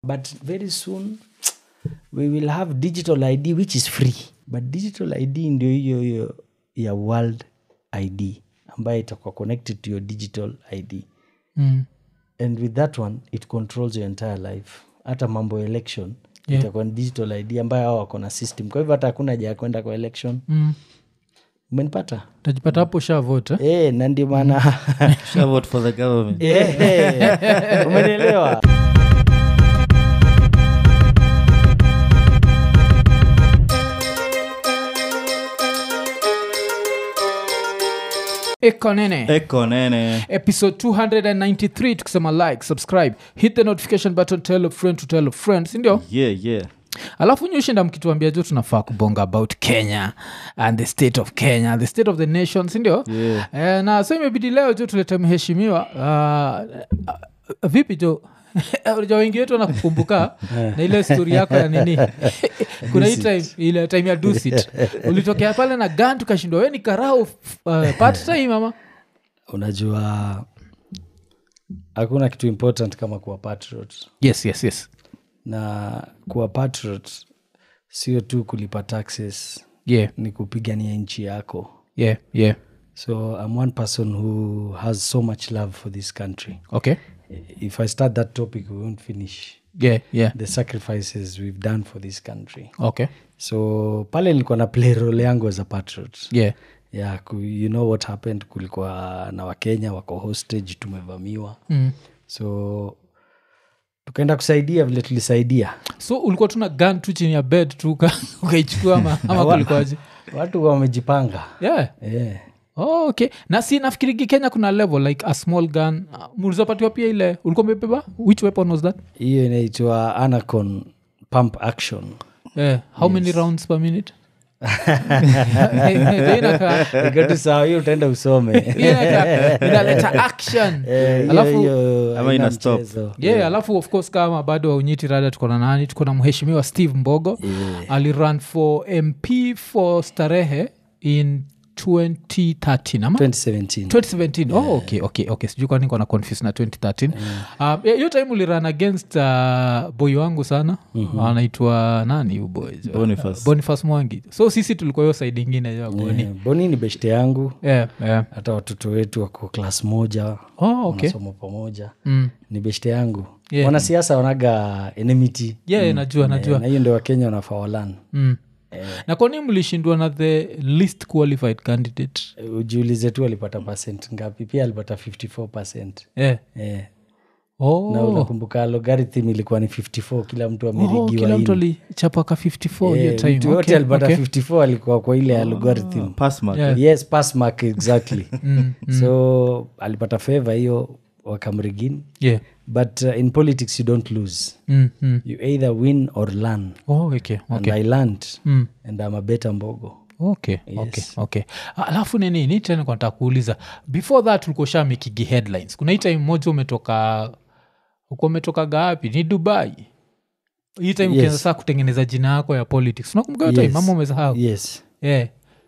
but very soon we will have digital id which is free but digital id ndio hiyo hiyo ya world id ambayo itakuwa connected to your digital id mm. and with that one it controls your entire life hata mambo ya election Yeah. itakuwa ni digital id ambayo hao wako na system kwa hivyo hata hakuna haja ya kwenda kwa election Mm. umenipata tajipata hapo shavot eh? e, na ndio maana Shall vote for the government Eh, umenielewa eko nene eko nene episode 293 tukisema like subscribe hit the notification button tell a friend to tell a friend sindio yeah yeah alafu nyushinda mkituambia jo tunafaa kubonga about kenya and the state of kenya the state of the nation sindio Yeah. eh, na so imebidi leo jo tulete mheshimiwa uh, uh, vipi jo ja wengi wetu wanakukumbuka na ile stori yako ya nini kuna hii time ile time ya dusit ulitokea pale na gan tukashindwa we ni karao uh, part time ama unajua hakuna kitu important kama kuwa patriot yes yes yes na kuwa patriot sio tu kulipa taxes yeah ni kupigania nchi yako yeah yeah so i'm one person who has so much love for this country okay if i start that topic we won't finish yeah yeah the sacrifices we've done for this country okay so pale nilikuwa na play role yangu as a patriot yeah yeah, ku, you know what happened kulikuwa na wakenya wako hostage tumevamiwa mm. so tukaenda kusaidia vile tulisaidia so ulikuwa tuna gun tu chini ya bed tu uka- ukaichukua ama, ama kulikuwaje watu wamejipanga yeah yeah. oh, okay na si nafikirigi kenya kuna level like a small gun uh, mlizopatiwa pia ile ulikuwa umebeba which weapon was that hiyo inaitwa anacon pump action yeah. how many rounds per minute Hiyo inakaa- ikatu sawa hiyo utaenda usome hiyo inakaa- inaleta action Eh, hiyo- Alafu- hiyo Ama haina ina stop. mchezo. yeah, alafu of course kama bado waunyiti rada tuko na nani tuko na mheshimiwa steve mbogo Yeah. alirun for mp for starehe in 2013 ama 2017 2017 oh, okay, okay, okay. sijui kwani kona confuse na 2013 Um, yeah, hiyo time uliran against uh, boy wangu sana anaitwa nani huyu boy Boniface. bonifas mwangi so sisi tulikuwa hiyo side ingine ya boni Yeah, boni ni beshte yangu yeah, yeah. hata watoto wetu wako klas moja oh, okay. wanasoma pamoja mm. ni beshte yangu Yeah. wanasiasa wanaga enmity yeah, najua najua na hiyo ndio wakenya wanafaa walan mm. na kwani mlishindwa na the least qualified candidate ujiulize tu alipata percent ngapi pia alipata 54 percent yeah. eh. oh. na unakumbuka logarithm ilikuwa ni 54 kila mtu Oh, amerigiwa kila mtu ini. alichapaka 54 hiyo Eh, time mtu yote okay, alipata okay. 54 alikuwa kwa ile ya logarithm Passmark. Yeah. yes pass mark exactly Mm, so alipata favor hiyo wakamrigin yeah. but uh, in politics you don't lose mm, mm. you either win or learn Oh, okay, and okay. i learned Mm. and i'm a better mbogo okay okay okay Ah, alafu nini ni tena kwa nataka kuuliza before that ulikuwa shamikigi headlines kuna hii time moja umetoka uko umetoka gapi ni dubai hii time Yes. ukianza saa kutengeneza jina yako ya politics unakumbuka hiyo time Yes. mama umesahau yes yeah.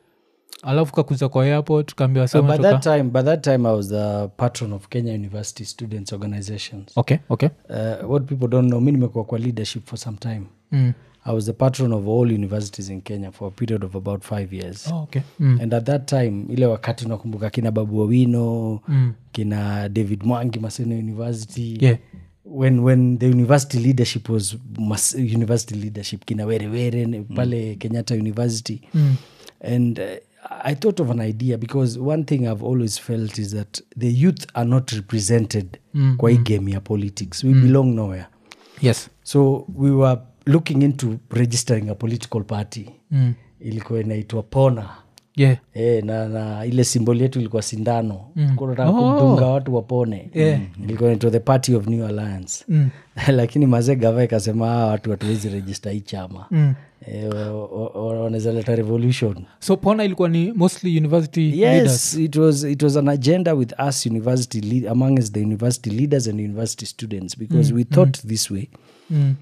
alafu kakuza kwa airport kaambiwa Uh, sema by toka that time by that time i was the patron of kenya university students organizations okay okay uh, what people don't know mi nimekuwa kwa leadership for some time mm. i was the patron of all universities in kenya for a period of about five years oh, okay mm. and at that time ile wakati unakumbuka kina babu wawino Mm. kina david mwangi maseno university yeah when when the university leadership was mas, university leadership kina werewere mm. pale kenyatta university mm. and uh, i thought of an idea because one thing i've always felt is that the youth are not represented Mm, kwa hii game ya politics we belong nowhere yes so we were looking into registering a political party mm. ilikuwa inaitwa pona yeah E, na, na ile simbol yetu ilikuwa sindano Mm. kunataka Oh. kumdunga watu wapone Yeah. ilikuwa inaitwa the party of new alliance mm. lakini mazee gava ikasema "Hawa watu hatuwezi rejista hii chama Mm. e, wanaweza leta revolution so pona ilikuwa ni mostly university leaders yes it was, it was an agenda with us university lead, among us the university leaders and university students because we thought this way mm.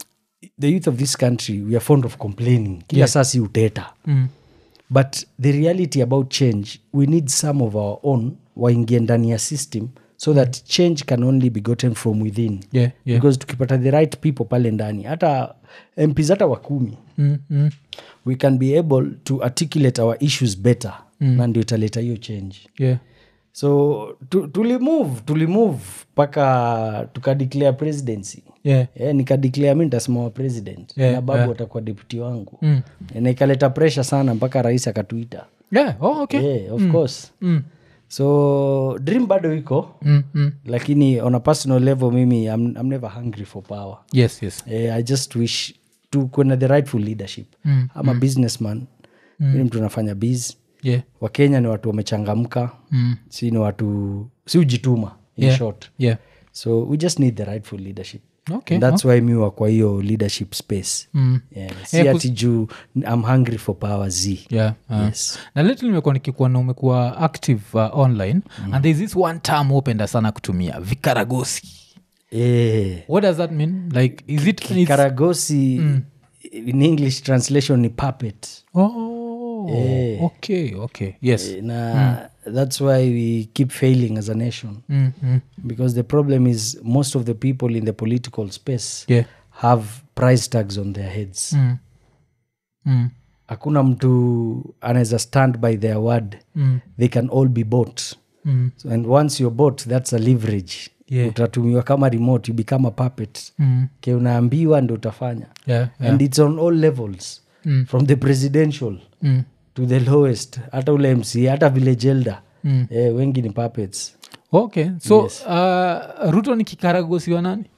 the youth of this country we are fond of complaining kila saa si uteta Mm. but the reality about change we need some of our own waingie ndani ya system so that change can only be gotten from within yeah, yeah. because tukipata the right people pale ndani hata mps hata wakumi Mm, mm. we can be able to articulate our issues better mm. na ndio italeta hiyo change yeah. so tu, tulimove tulimove mpaka tukadeclare presidency yeah. yeah, nikadeclare mi nitasimama president Yeah, na babu yeah. atakuwa deputy wangu Mm. na ikaleta pressure sana mpaka rais akatuita yeah. Oh, okay. yeah, of course Mm. so dream bado iko Mm, mm. lakini on a personal level mimi I'm, I'm never hungry for power yes yes eh, i just wish to kuna the rightful leadership Mm, I'm a businessman mm. mtu anafanya biz yeah. wakenya ni watu wamechangamka Mm. si ni watu si ujituma in Yeah. short yeah. so we just need the rightful leadership okay. And that's why mi wa kwa hiyo leadership space Mm. yeah. si Eh, kus- ati juu i'm hungry for power z yeah. uh. yes na lately nimekuwa nikikuwa na umekuwa active uh, online mm. and thereis this one term upenda sana kutumia vikaragosi eh. what does that mean like is it it's- karagosi in english translation ni puppet oh, Eh. okay okay yes na that's why we keep failing as a nation mm, mm. because the problem is most of the people in the political space yeah have price tags on their heads mm. Mm. hakuna mtu anaweza stand by their word Mm. they can all be bought Mm. so, and once you're bought that's a leverage Yeah. utatumiwa kama remote you become a puppet Mm. ke unaambiwa ndo utafanya yeah, yeah. and it's on all levels Mm. from the presidential Mm. to the lowest hata ule mc hata village elder Mm. eh, wengi ni puppets okay so Yes. uh, ruto ni kikaragosi wa nani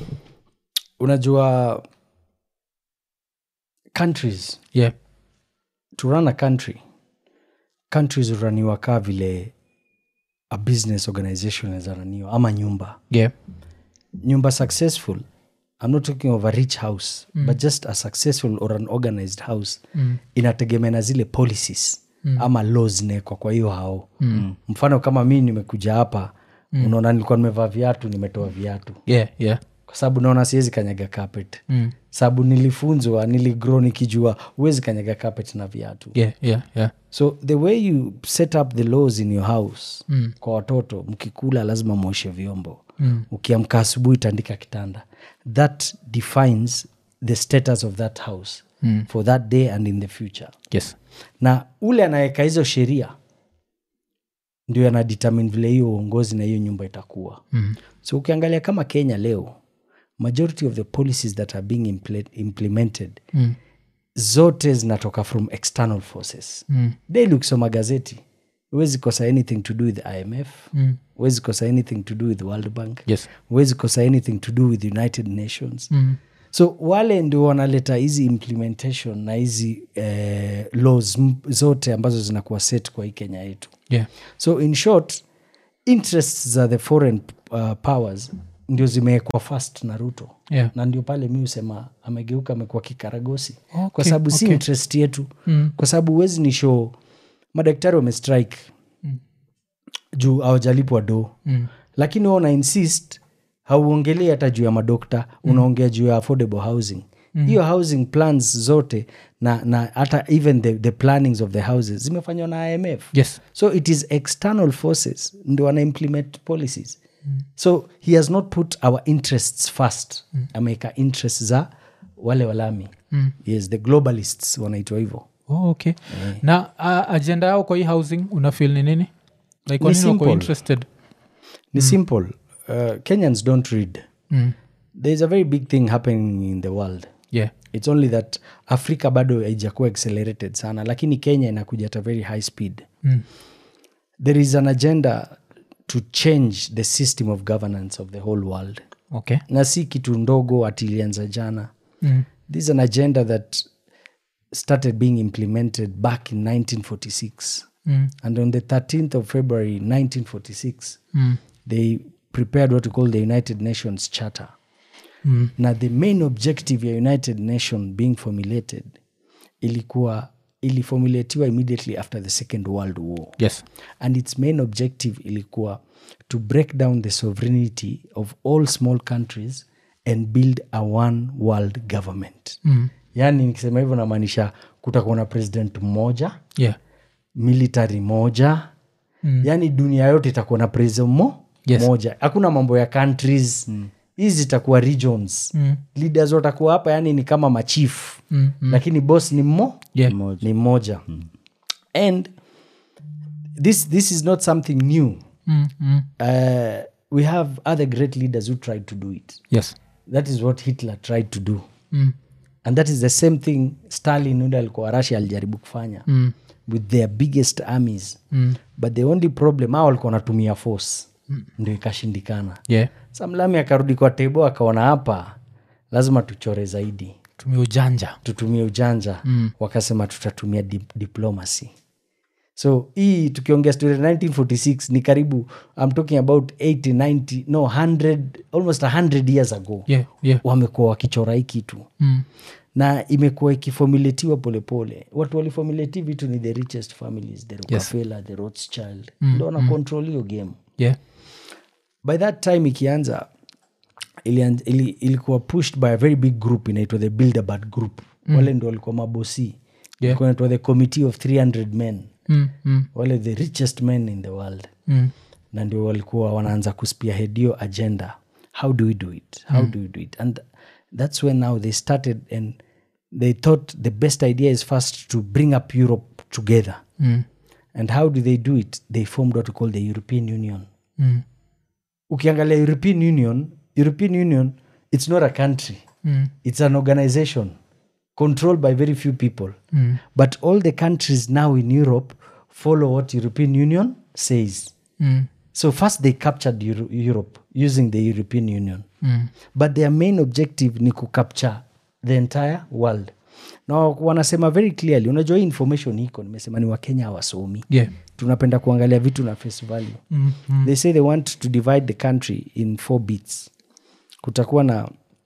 unajua countries yeah to run a country countries huraniwa kaa vile a business organization inawezaraniwa ama nyumba yeah nyumba successful i'm not talking of a rich house mm. but just a successful or an organized house Mm. inategemea na zile policies mm. ama laws zinawekwa kwa hiyo hao mm. mfano kama mi nimekuja hapa mm. unaona nilikuwa nimevaa viatu nimetoa viatu yeah yeah kwa sababu naona siwezi kanyaga carpet mm. sababu nilifunzwa niligro nikijua huwezi kanyaga carpet na viatu yeah yeah yeah so the way you set up the laws in your house Mm. kwa watoto mkikula lazima mwoshe vyombo Mm. ukiamka asubuhi tandika kitanda that defines the status of that house Mm. for that day and in the future yes na ule anaweka hizo sheria ndio anadetermine vile hiyo uongozi na hiyo nyumba itakuwa mm. so ukiangalia kama kenya leo majority of the policies that are being imple- implemented Mm. zote zinatoka from external forces Mm. daily ukisoma gazeti huwezi kosa anything to do with imf Mm. huwezi kosa anything to do with world bank yes huwezi kosa anything to do with united nations mm. so wale ndio wanaleta hizi implementation na hizi eh, laws m- zote ambazo zinakuwa set kwa hii kenya yetu yeah so in short interests za the foreign uh, powers ndio zimewekwa fast na ruto yeah na ndio pale mi husema amegeuka amekuwa kikaragosi Okay, kwa sababu si okay. interest yetu Mm. kwa sababu huwezi ni show madaktari wamestrike Mm. juu hawajalipwa do Mm. lakini wa una insist hauongelei hata juu ya madokta unaongea juu ya affordable housing hiyo housing plans zote na na hata even the, the plannings of the houses zimefanywa na imf yes so it is external forces ndio wana implement policies so he has not put our interests first ameweka interests za wale walami Mm. yes the globalists wanaitwa hivyo oh, okay na uh, agenda yao kwa hii housing unafil ni nini like kwa Ni nini wako simple. interested ni simple uh, kenyans don't read mm. there's a very big thing happening in the world yeah its only that africa bado haijakuwa accelerated sana lakini kenya inakuja at a very high speed mm. there is an agenda to change the system of governance of the whole world okay na si kitu ndogo ati ilianza jana mm. this is an agenda that started being implemented back in 1946 Mm. and on the 13th of february 1946 Mm. they prepared what we call the united nations charter Mm. na the main objective ya united nation being formulated ilikuwa iliformulatiwa immediately after the second world war yes and its main objective ilikuwa to break down the sovereignty of all small countries and build a one world government mm. yaani nikisema hivyo namaanisha kutakuwa na president mmoja yeah military moja Mm. yaani dunia yote itakuwa na president mo Yes. moja hakuna mambo ya countries hizi zitakuwa regions Mm. leaders watakuwa hapa yani ni kama machief Mm, lakini boss ni mmo Yeah. ni mmoja and this, this is not something new Mm, mm. uh, we have other great leaders who tried to do it yes that is what hitler tried to do mm. and that is the same thing stalin ule alikuwa russia alijaribu kufanya Mm. with their biggest armies Mm. but the only problem hao walikuwa wanatumia force ndio ikashindikana yeah samlami akarudi kwa tebo akaona hapa lazima tuchore zaidi tumia ujanja tutumie ujanja mm. wakasema tutatumia dip diplomacy so hii tukiongea story ya 1946 ni karibu i'm talking about 80 90 no 100 almost 100 years ago yeah yeah wamekuwa wakichora hii kitu mm. na imekuwa ikifomuletiwa polepole watu walifomuleti vitu ni the richest families the rockefeller the rothschild mm. ndo wana control hiyo game yeah by that time ikianza ilian- ili, ilikuwa pushed by a very big group inaitwa the bilderberg group mm. wale ndo walikuwa mabosi Yeah. Ilikuwa inaitwa the committee of 300 men mm. Mm. wale the richest men in the world Mm. na ndio walikuwa wanaanza kuspiahead hiyo agenda how do we do it how do we do it and that's when now they started and they thought the best idea is first to bring up europe together Mm. and how do they do it they formed what we call the european union Mm. ukiangalia european union european union it's not a country Mm. it's an organization controlled by very few people Mm. but all the countries now in europe follow what european union says Mm. so first they captured Euro- europe using the european union Mm. but their main objective ni kucapture the entire world na wanasema very clearly unajua hii information iko nimesema ni wakenya hawasomi yeah tunapenda kuangalia vitu na face value mm. Mm. they say they want to divide the country in four bits kutakuwa na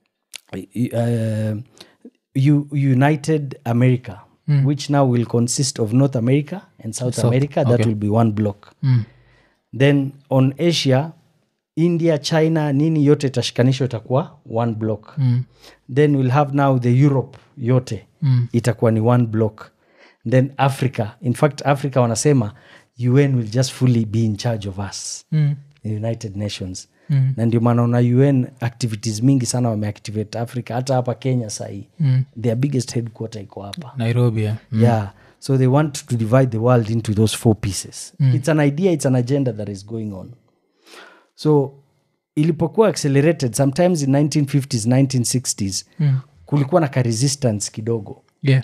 uh, U- united america which now will consist of north america and south, america that okay. will be one block Mm. then on asia india china nini yote itashikanishwa itakuwa one block Mm. then we'll have now the europe yote Mm. itakuwa ni one block then africa in fact africa wanasema un will just fully be in charge of us Mm. the united nations Mm. na ndio maana una un activities mingi sana wameactivate africa hata hapa kenya sahii Mm. their biggest headquarter iko hapa nairobi yeah. mm. yeah so they want to divide the world into those four pieces it's an idea it's an agenda that is going on so ilipokuwa accelerated sometimes in 1950s 1960s Mm. kulikuwa na ka resistance kidogo yeah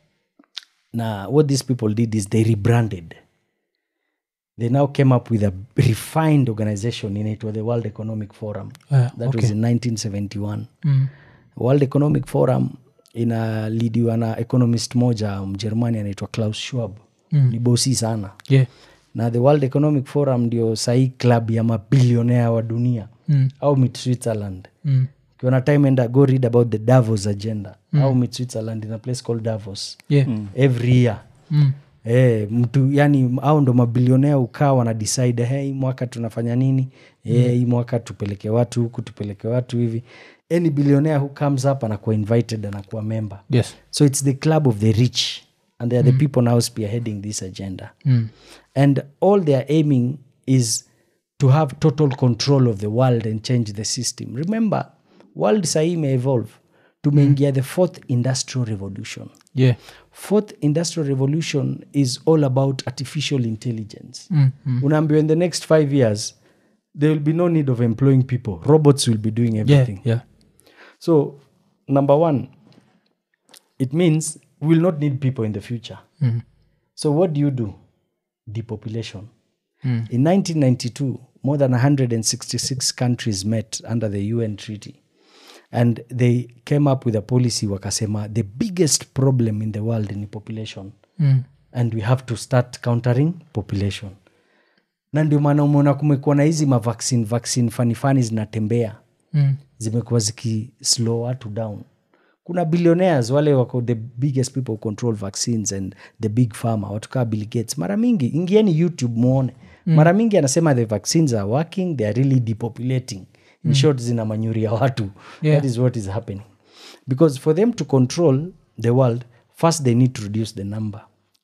na what these people did is they rebranded they now came up with a refined organization inaitwa the world economic forum Ah, that okay. was in 1971 mm. world economic forum inalidiwa na economist moja mjerumani anaitwa klaus schwab Mm. ni bosi sana yeah na the world economic forum ndio sahii club ya mabilionea wa dunia mm. au mit switzerland Mm. ukiona time enda go read about the davos agenda au mit switzerland in a place called davos yeah every year mm. Eh, mtu yani au ndo mabilionea ukaa wana decide hey, hii mwaka tunafanya nini Eh, hii mwaka tupeleke watu huku tupeleke watu hivi any billionaire who comes up anakuwa invited anakuwa member yes so it's the club of the rich and they are the people now spearheading this agenda mm. and all they are aiming is to have total control of the world and change the system remember world sahii imeevolve tumeingia the fourth industrial revolution yeah fourth industrial revolution is all about artificial intelligence mm. Mm. unaambiwa in the next five years there will be no need of employing people robots will be doing yeah everything yeah so number one it means we will not need people in the future mm. so what do you do depopulation Mm. in 1992 more than 166 countries met under the un treaty and they came up with a policy wakasema the biggest problem in the world ni population Mm. and we have to start countering population na ndio maana umeona kumekuwa na hizi mavaccine vaccine fanifani zinatembea Mm. zimekuwa zikislow watu down kuna billionaires wale wako the biggest people who control vaccines and the big pharma watu kaa bill gates mara mingi ingieni youtube muone mm. mara mingi anasema the vaccines are working they are really depopulating in short zina manyuri ya watu Yeah. that is what is happening because for them to control the world first they need to reduce the number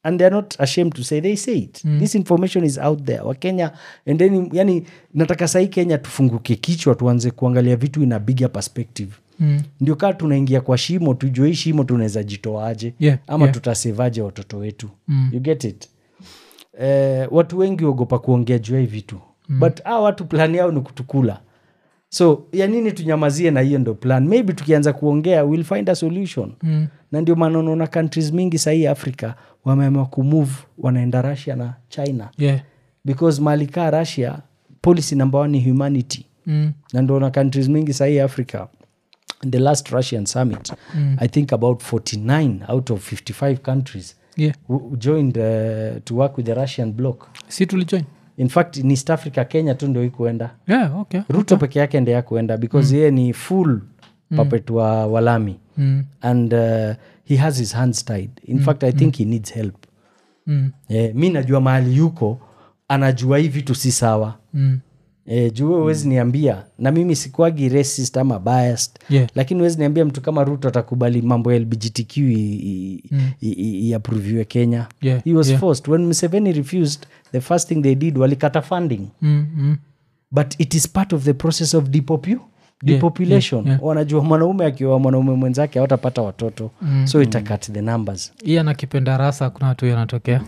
and they're not ashamed to say they say it this information is out there wakenya and then yani nataka sahii kenya tufunguke kichwa tuanze kuangalia vitu in a bigger perspective Mm. ndio kaa tunaingia kwa shimo tujue hii shimo tunaweza jitoaje Yeah, ama yeah. tutasevaje watoto wetu Mm. you get it eh, watu wengi ogopa kuongea juu ya hii vitu mm. but a watu plan yao ni kutukula so ya nini tunyamazie na hiyo ndo plan maybe tukianza kuongea we'll find a solution Mm. na ndio maana unaona countries mingi sahii afrika wameamua kumove wanaenda russia na china Yeah. because mali kaa russia policy number one ni humanity Mm. na ndio na countries mingi sahii africa in the last russian summit Mm. i think about 49 out of 55 countries Yeah. who joined uh, to work with the russian bloc si tulijoin in fact in east africa kenya tu ndio ikuenda yeah, okay. ruto peke yake ndio yakuenda because yeye ni full puppet wa walami mm. and uh, he has his hands tied in fact i think he needs help Mm. eh, mi najua mahali yuko anajua hii vitu si sawa Mm. eh, juu wewe huwezi niambia na mimi sikuagi racist ama biased Yeah. lakini huwezi niambia mtu kama ruto atakubali mambo ya lbgtq iaproviwe kenya Yeah, he was yeah. forced when mseveni refused the first thing they did walikata funding Mm. Mm. but it is part of the process of depopu depopulation yeah, yeah. wanajua mwanaume akiwa mwanaume mwenzake awatapata watoto Mm. so itakat the numbers hii anakipenda rasa kuna watu yanatokea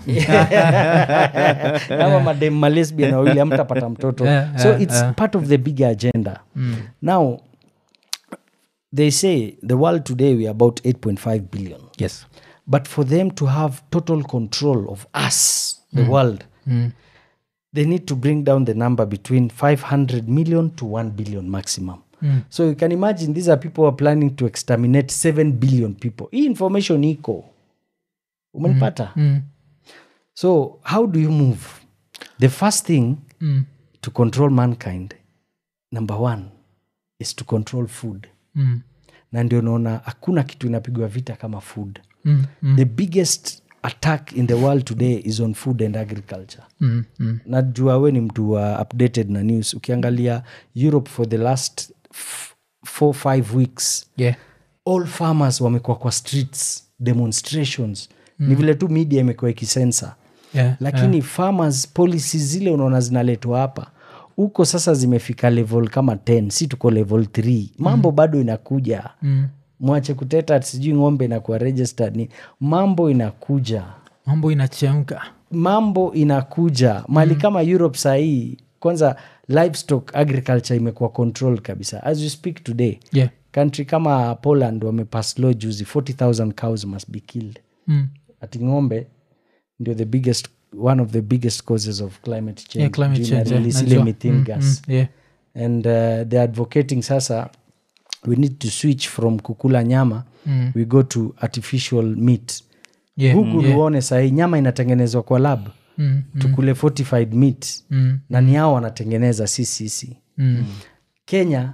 ama madem malesbian wawili amtapata mtoto Yeah, so yeah, it's yeah. part of the bigger agenda Mm. now they say the world today we are about 8.5 billion yes but for them to have total control of us the world mm. they need to bring down the number between 500 million to 1 billion maximum Mm. so you can imagine these are people who are planning to exterminate 7 billion people hii information iko umenipata Mm. so how do you move the first thing Mm. to control mankind number one is to control food Mm. na ndio naona hakuna kitu inapigwa vita kama food Mm. Mm. the biggest attack in the world today is on food and agriculture Mm. Mm. najua we ni mtu wa updated na news ukiangalia europe for the last f- four five weeks yeah all farmers wamekuwa kwa streets demonstrations mm. ni vile tu media imekuwa ikisensa yeah lakini yeah. farmers policies zile unaona zinaletwa hapa huko sasa zimefika level kama 10 si tuko level 3 mambo mm. bado inakuja mm. mwache kuteta ati sijui ng'ombe inakuwa registered ni mambo inakuja mambo inachemka mambo inakuja mali mm. kama europe sahii kwanza livestock agriculture imekuwa control kabisa as you speak today yeah country kama poland wamepass law juzi 40000 cows must be killed mm. ati ng'ombe ndio the biggest one of the biggest causes of climate change yeah climate Juu change yeah, inarelease ile najua. methane Mm, gas mm, yeah and uh, they're advocating sasa we need to switch from kukula nyama Mm. we go to artificial meat yeah huku uone sahii nyama inatengenezwa kwa lab mm. Mm. tukule fortified meat Mm. na ni hao wanatengeneza si sisi Mm. kenya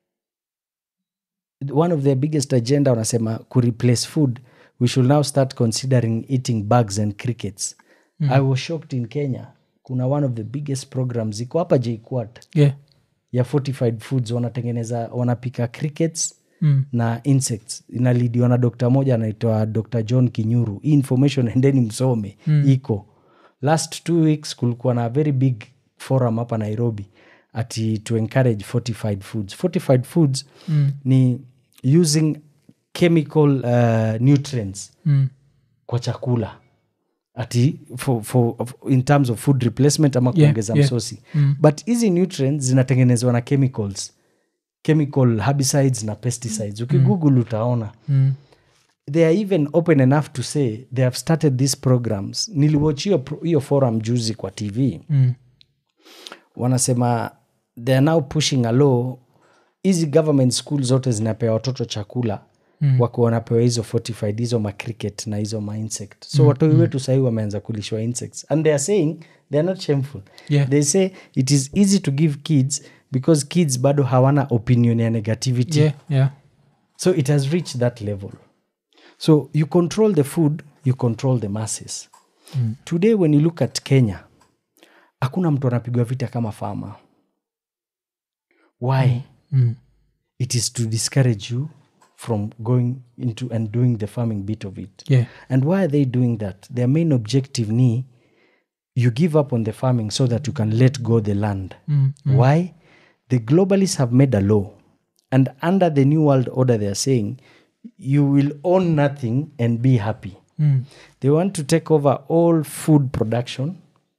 one of their biggest agenda wanasema kureplace food we should now start considering eating bugs and crickets mm. i was shocked in kenya kuna one of the biggest programs iko hapa jquat yeah ya fortified foods wanatengeneza wanapika crickets mm. na insects inalidiwa na dokta moja anaitwa dr john kinyuru hii information endeni msome mm. iko last two weeks kulikuwa na very big forum hapa nairobi ati to encourage fortified foods fortified foods Mm. ni using chemical uh, nutrients Mm. kwa chakula ati for, for, in terms of food replacement ama Yeah, kuongeza yeah. msosi Mm. but hizi nutrients zinatengenezwa na chemicals chemical herbicides na pesticides ukigoogle utaona Mm. they are even open enough to say they have started these programs niliwatch hiyo pro- hiyo forum juzi kwa tv Mm. wanasema they are now pushing a law hizi government school zote zinapewa watoto chakula mm. wako wanapewa hizo fortified hizo macricket na hizo mainsect so mm. watoi wetu sahii wameanza kulishwa insects and they are saying they are not shameful Yeah. they say it is easy to give kids because kids bado hawana opinion ya negativity yeah yeah so it has reached that level so you control the food you control the masses mm. today when you look at kenya hakuna mtu anapigwa vita kama farmer why mm. it is to discourage you from going into and doing the farming bit of it yeah and why are they doing that their main objective ni you give up on the farming so that you can let go the land mm. why the globalists have made a law and under the new world order they are saying you will own nothing and be happy Mm. they want to take over all food production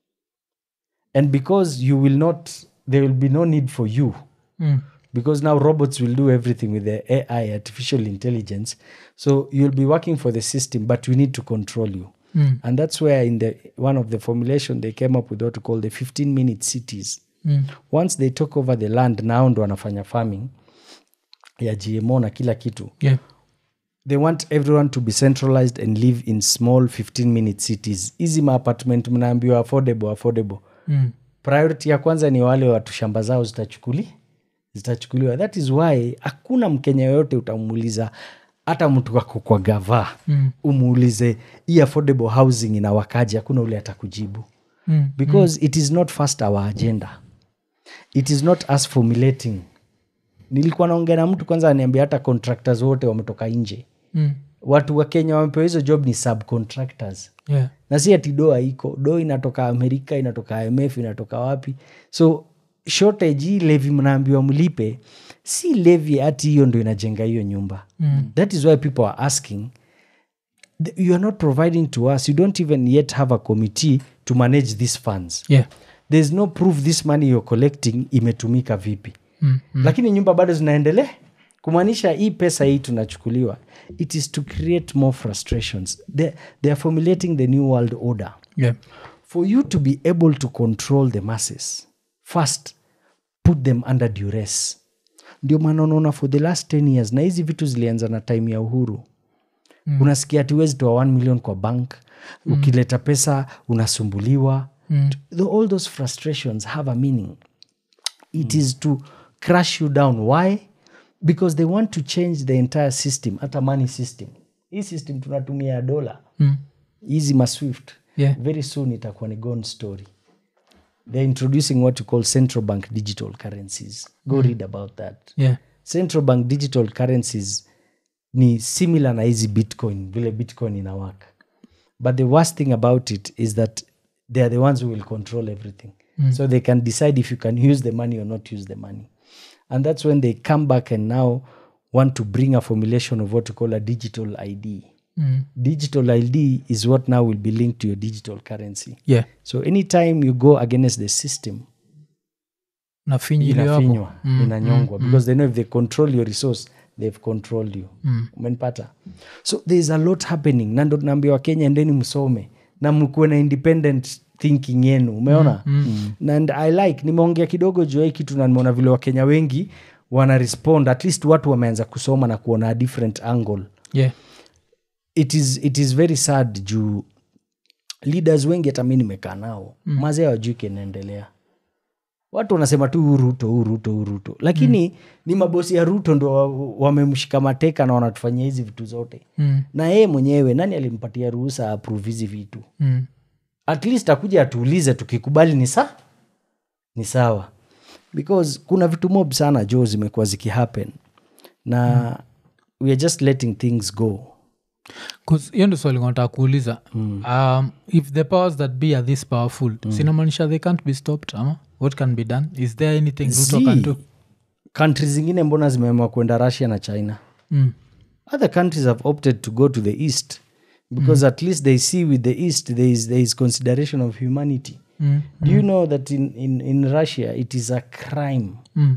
and because you will not there will be no need for you Mm. because now robots will do everything with the ai artificial intelligence so you'll be working for the system but we need to control you Mm. and that's where in the one of the formulation they came up with what to call the 15 minute cities Mm. once they took over the land nao ndo wanafanya farming ya gmo na kila kitu yeah they want everyone to be centralized and live in small 15 minute cities hizi maapartment mnaambiwa affordable affordable Mm. priority ya kwanza ni wale watu shamba zao zitachukuli zitachukuliwa that is why hakuna mkenya yoyote utamuuliza hata mtu wako kwa gava Mm. umuulize hii affordable housing inawakaji hakuna ule atakujibu Mm. because it is not first our agenda it is not us formulating nilikuwa naongea na mtu kwanza aniambia hata contractors wote wametoka nje Mm. watu wa kenya wamepewa hizo job ni subcontractors yeah na si ati doa iko do inatoka amerika inatoka imf inatoka wapi so shortage hii levi mnaambiwa mlipe si levi hati hiyo ndo inajenga hiyo nyumba Mm. that is why people are asking th- you are not providing to us you don't even yet have a committee to manage these funds yeah there's no proof this money you're collecting imetumika vipi Mm. mm. lakini nyumba bado zinaendelea kumaanisha hii pesa hii tunachukuliwa it is to create more frustrations they, they are formulating the new world order yeah for you to be able to control the masses first put them under duress ndio maana unaona for the last 10 years na hizi vitu zilianza na time ya uhuru mm. unasikia ati huwezi toa 1 million kwa bank mm. ukileta pesa unasumbuliwa Mm. the, all those frustrations have a meaning it is to crush you down why because they want to change the entire system hata money system hii system tunatumia ya dola Mm. hizi maswift Yeah. very soon itakuwa ni gone story they're introducing what you call central bank digital currencies go read about that yeah central bank digital currencies ni similar na hizi bitcoin vile bitcoin inawaka but the worst thing about it is that they are the ones who will control everything so they can decide if you can use the money or not use the money and that's when they come back and now want to bring a formulation of what you call a digital id Mm. digital id is what now will be linked to your digital currency yeah so anytime you go against the system nafinyiliwa hapo inafinywa inanyongwa because they know if they control your resource they've controlled you umenipata so there is a lot happening na ndo naambia wakenya endeni msome na mkuwe na independent thinking yenu umeona mm, and i like nimeongea kidogo juu ya hii kitu na nimeona vile wakenya wengi wana respond at least watu wameanza kusoma na kuona a different angle yeah it is, it is very sad juu leaders wengi hata mi nimekaa nao mm. mazee wajui kinaendelea watu wanasema tu "Huu ruto huu ruto huu ruto lakini mm. ni mabosi ya ruto ndo wa- wamemshika mateka na wanatufanyia hizi vitu zote Mm. na yeye mwenyewe nani alimpatia ruhusa approve hizi vitu Mm. at least akuja atuulize tukikubali ni sa ni sawa because kuna vitu mob sana jo zimekuwa zikihappen na mm. we are just letting things go 'Cause hiyo ndo swali nataka kuuliza um, if the powers that be are this powerful sinamaanisha they can't be stopped ama what can be done is there anything ruto can Zii. do country zingine mbona zimeamua kwenda russia na china mm. other countries have opted to go to the east because at least they see with the east there is, there is consideration of humanity Mm. do you know that in, in, in russia it is a crime Mm.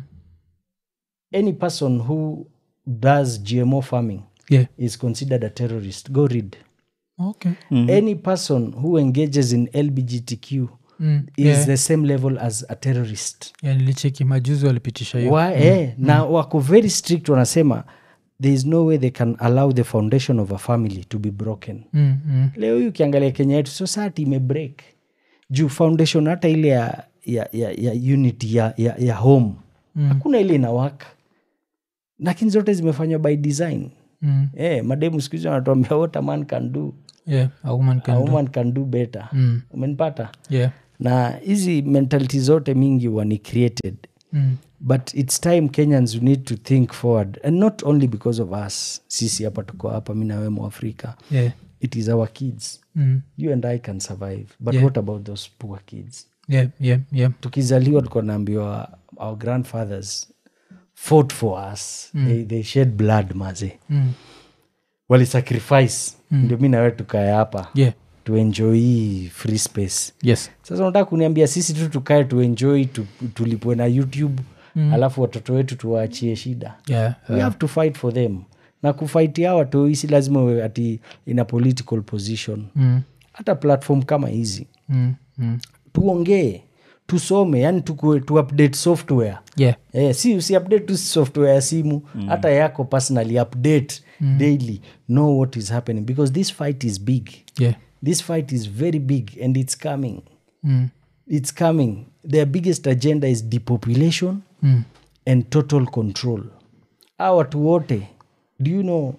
any person who does gmo farming yeah is considered a terrorist go read okay any person who engages in lbgtq mm. is yeah. the same level as a terrorist yeah, nilicheki majuzi walipitisha hiyo Wa, eh, na wako very strict wanasema there is no way they can allow the foundation of a family to be broken mm. Mm. leo hii ukiangalia kenya yetu society imebreak juu foundation hata ile ya, ya, ya, ya unity ya, ya, ya home Mm. hakuna ile inawaka lakini zote zimefanywa by design Mm. eh, mademu siku hizi wanatuambia what a man can do yeah a woman a can do. woman can do better Mm. umenipata yeah na hizi mentality zote mingi wani created mm. but it's time kenyans need to think forward and not only because of us sisi hapa tuko hapa mi nawe mwafrika yeah. it is our kids Mm. you and i can survive but Yeah. what about those poor kids yeah, yeah, yeah. tukizaliwa tuko naambiwa our grandfathers fought for us they, they shed blood maze Mm. walisacrifice ndio mi nawe tukae hapa yeah. tuenjoy hii free space yes sasa unataka kuniambia sisi tu tukae tuenjoy tu, tulipwe na youtube mm. alafu watoto wetu tuwaachie shida yeah. we have to fight for them na kufight hawa tu si lazima uwe ati in a political position Mm. hata platform kama hizi Mm. Mm. tuongee tusome yani tukue, tu update software yeah. Eh, si usi update tu software ya simu hata yako personally update daily know what is happening because this fight is big yeah. this fight is very big and it's coming Mm. it's coming their biggest agenda is depopulation Mm. and total control a watu wote do you know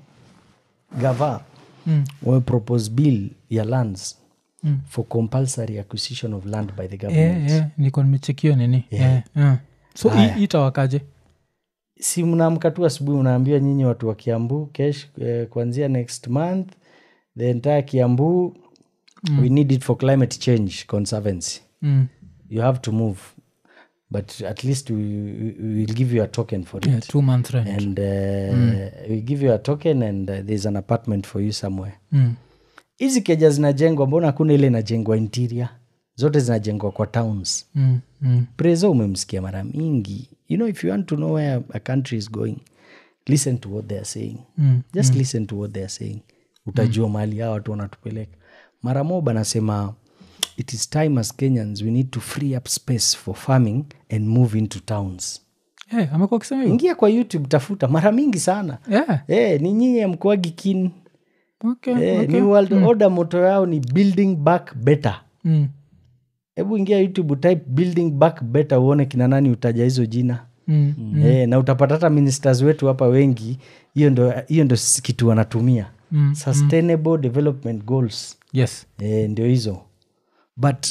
gava Mm. wamepropose bill ya lands Mm. for compulsory acquisition of land by the government yeah, yeah. niko nimechekio nini yeah. Yeah. so Haya. hii itawakaje si mnaamka tu asubuhi unaambia nyinyi watu wa kiambu kesh eh, kuanzia next month the entire kiambu mm. we need it for climate change conservancy mm. you have to move but at least we, we we will give you a token for it yeah, two month rent and uh, we give you a token and uh, there's an apartment for you somewhere mm. hizi keja zinajengwa mbona hakuna ile inajengwa interior zote zinajengwa kwa towns Mm. Mm. preso umemsikia mara mingi you know if you want to know where a country is going listen to what they are saying Mm. just listen to what they are saying utajua mahali hao watu wanatupeleka mara moba anasema it is time as kenyans we need to free up space for farming and move into towns yeah, amekuwa akisema hivyo ingia kwa youtube tafuta mara mingi sana yeah. Eh, ni nyinyi amkuagi kin okay. Eh, okay. ni world order moto yao ni building back better Mm. hebu ingia youtube type building back better uone kina nani utaja hizo jina Mm. Eh, na utapata hata ministers wetu hapa wengi hiyo ndo hiyo ndo s- kitu wanatumia Mm. sustainable development goals yes eh, ndio hizo but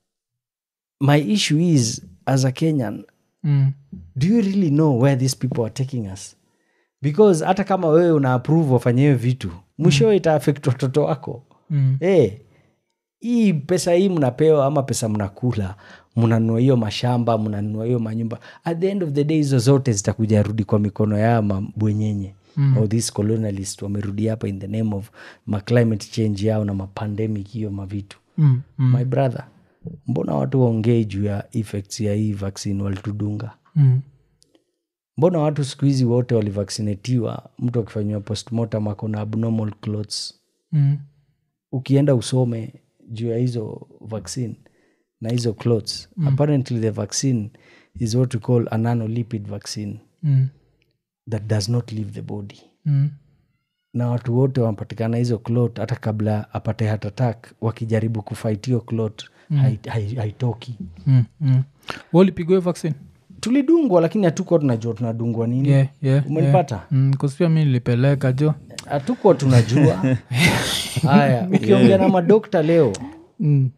my issue is as a kenyan mm. do you really know where these people are taking us because hata kama wewe una approve wafanye hiyo vitu mwishowe itaafekt watoto wako Mm. Eh, hii pesa hii mnapewa ama pesa mnakula mnanunua hiyo mashamba mnanunua hiyo manyumba at the end of the day hizo zote zitakuja rudi kwa mikono ya mabwenyenye mm. or this colonialist wamerudi hapa in the name of ma climate change yao na mapandemic hiyo mavitu Mm. Mm. my brother mbona watu waongei juu ya effects ya hii vaccine walitudunga Mm. mbona watu siku hizi wote walivaccinatiwa mtu akifanyiwa postmortem akona abnormal clothes Mm. ukienda usome juu ya hizo vaccine na hizo clothes mm. apparently the vaccine is what we call a nanolipid vaccine Mm. that does not leave the body Mm. na watu wote wanapatikana hizo clot hata kabla apate heart attack wakijaribu kufight hiyo clot mm. haitoki hai, haitoki. Mm. Mm. walipigwa hiyo vaccine tulidungwa lakini hatukuwa tunajua tunadungwa nini yeah, yeah, umenipata yeah. Mm, 'cause pia mi nilipeleka jo hatukuwa tunajua haya ukiongea na madokta leo mm.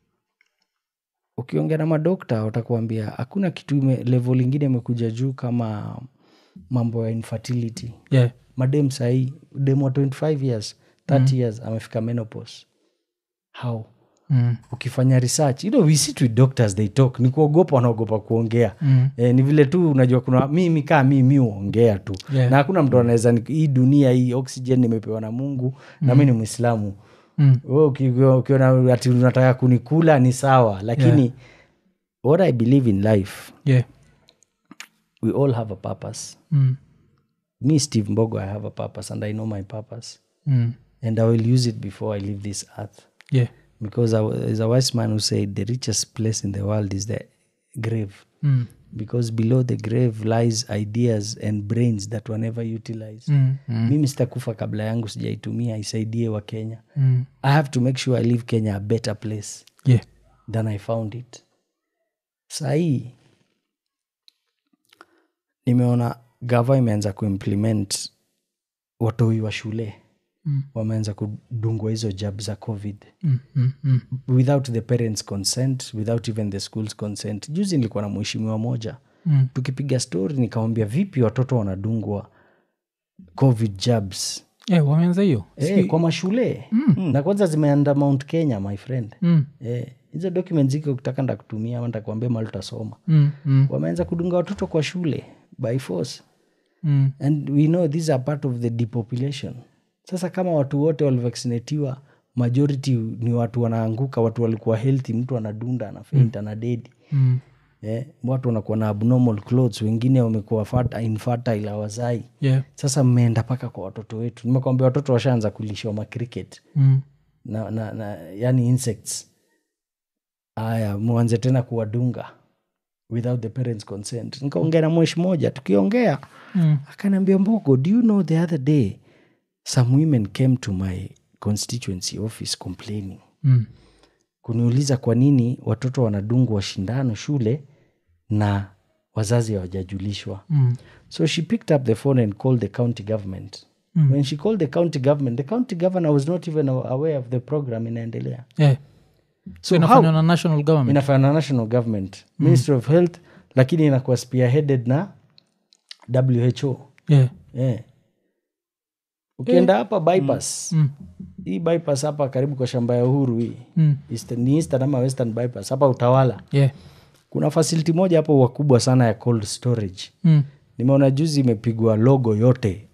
ukiongea na madokta watakuambia hakuna kitu ime, level ingine imekuja juu kama mambo ya infertility yeah. madem sahii dem wa 25 years 30 years amefika menopause how Mm. ukifanya research you know, we sit with doctors they talk ni kuogopa wanaogopa kuongea Mm. eh, ni vile tu unajua kuna mimi kaa mi mi huongea tu Yeah. na hakuna mtu anaweza ni- hii dunia hii oxygen nimepewa na mungu na mi ni mwislamu Mm. Wewe uki- ukiona ati unataka kunikula ni sawa lakini Yeah. what i believe in life yeah. we all have a purpose Mm. me steve mbogo i have a purpose and i know my purpose Mm. and i will use it before i leave this earth yeah. because I, there's a wise man who said the richest place in the world is the grave Mm. because below the grave lies ideas and brains that were never utilized Mm. Mm. mimi sitakufa kabla yangu sijaitumia isaidie wa kenya Mm. i have to make sure i leave kenya a better place yeah. than i found it sahii nimeona gava imeanza kuimplement watoi wa shule Mm. wameanza kudungwa hizo jab za covid Mm. Mm. Mm. without the parents consent without even the schools consent juzi nilikuwa na mheshimiwa moja Mm. tukipiga story nikamwambia vipi watoto wanadungwa covid jabs Eh, wameanza hiyo e, kwa mashule mm. na kwanza zimeanda mount kenya my friend Mm, Eh, hizo document ziko ukitaka ndakutumia ama ndakuambia mali utasoma mm, mm, wameanza kudunga watoto kwa shule by force mm. and we know these are part of the depopulation sasa kama watu wote walivaccinatiwa majority ni watu wanaanguka watu walikuwa healthy mtu anadunda anafaint anadedi Mm. eh, watu wanakuwa na abnormal clothes wengine wamekuwa fat- infertile hawazai Yeah. sasa mmeenda mpaka kwa watoto wetu nimekwambia watoto washaanza kulishwa macricket Mm. na, na, na yani insects aya mwanze tena kuwadunga without the parents consent nikaongea na mweshi moja tukiongea Mm. akaniambia mbogo do you know the other day some women came to my constituency office complaining Mm. kuniuliza kwa nini watoto wanadungwa shindano shule na wazazi hawajajulishwa Mm. so she picked up the phone and called the county government Mm. when she called the county government the county governor was not even aware of the program inaendelea Yeah. so how inafanywa na national government inafanya na national government ministry of health lakini inakuwa spearheaded na who yeah. yeah. ukienda hapa bypass Mm. hii bypass hapa karibu kwa shamba ya uhuru hii Mm. Eastern, ni eastern ama western bypass hapa utawala Yeah. kuna fasiliti moja hapo wakubwa sana ya cold storage Mm. nimeona juzi imepigwa logo yote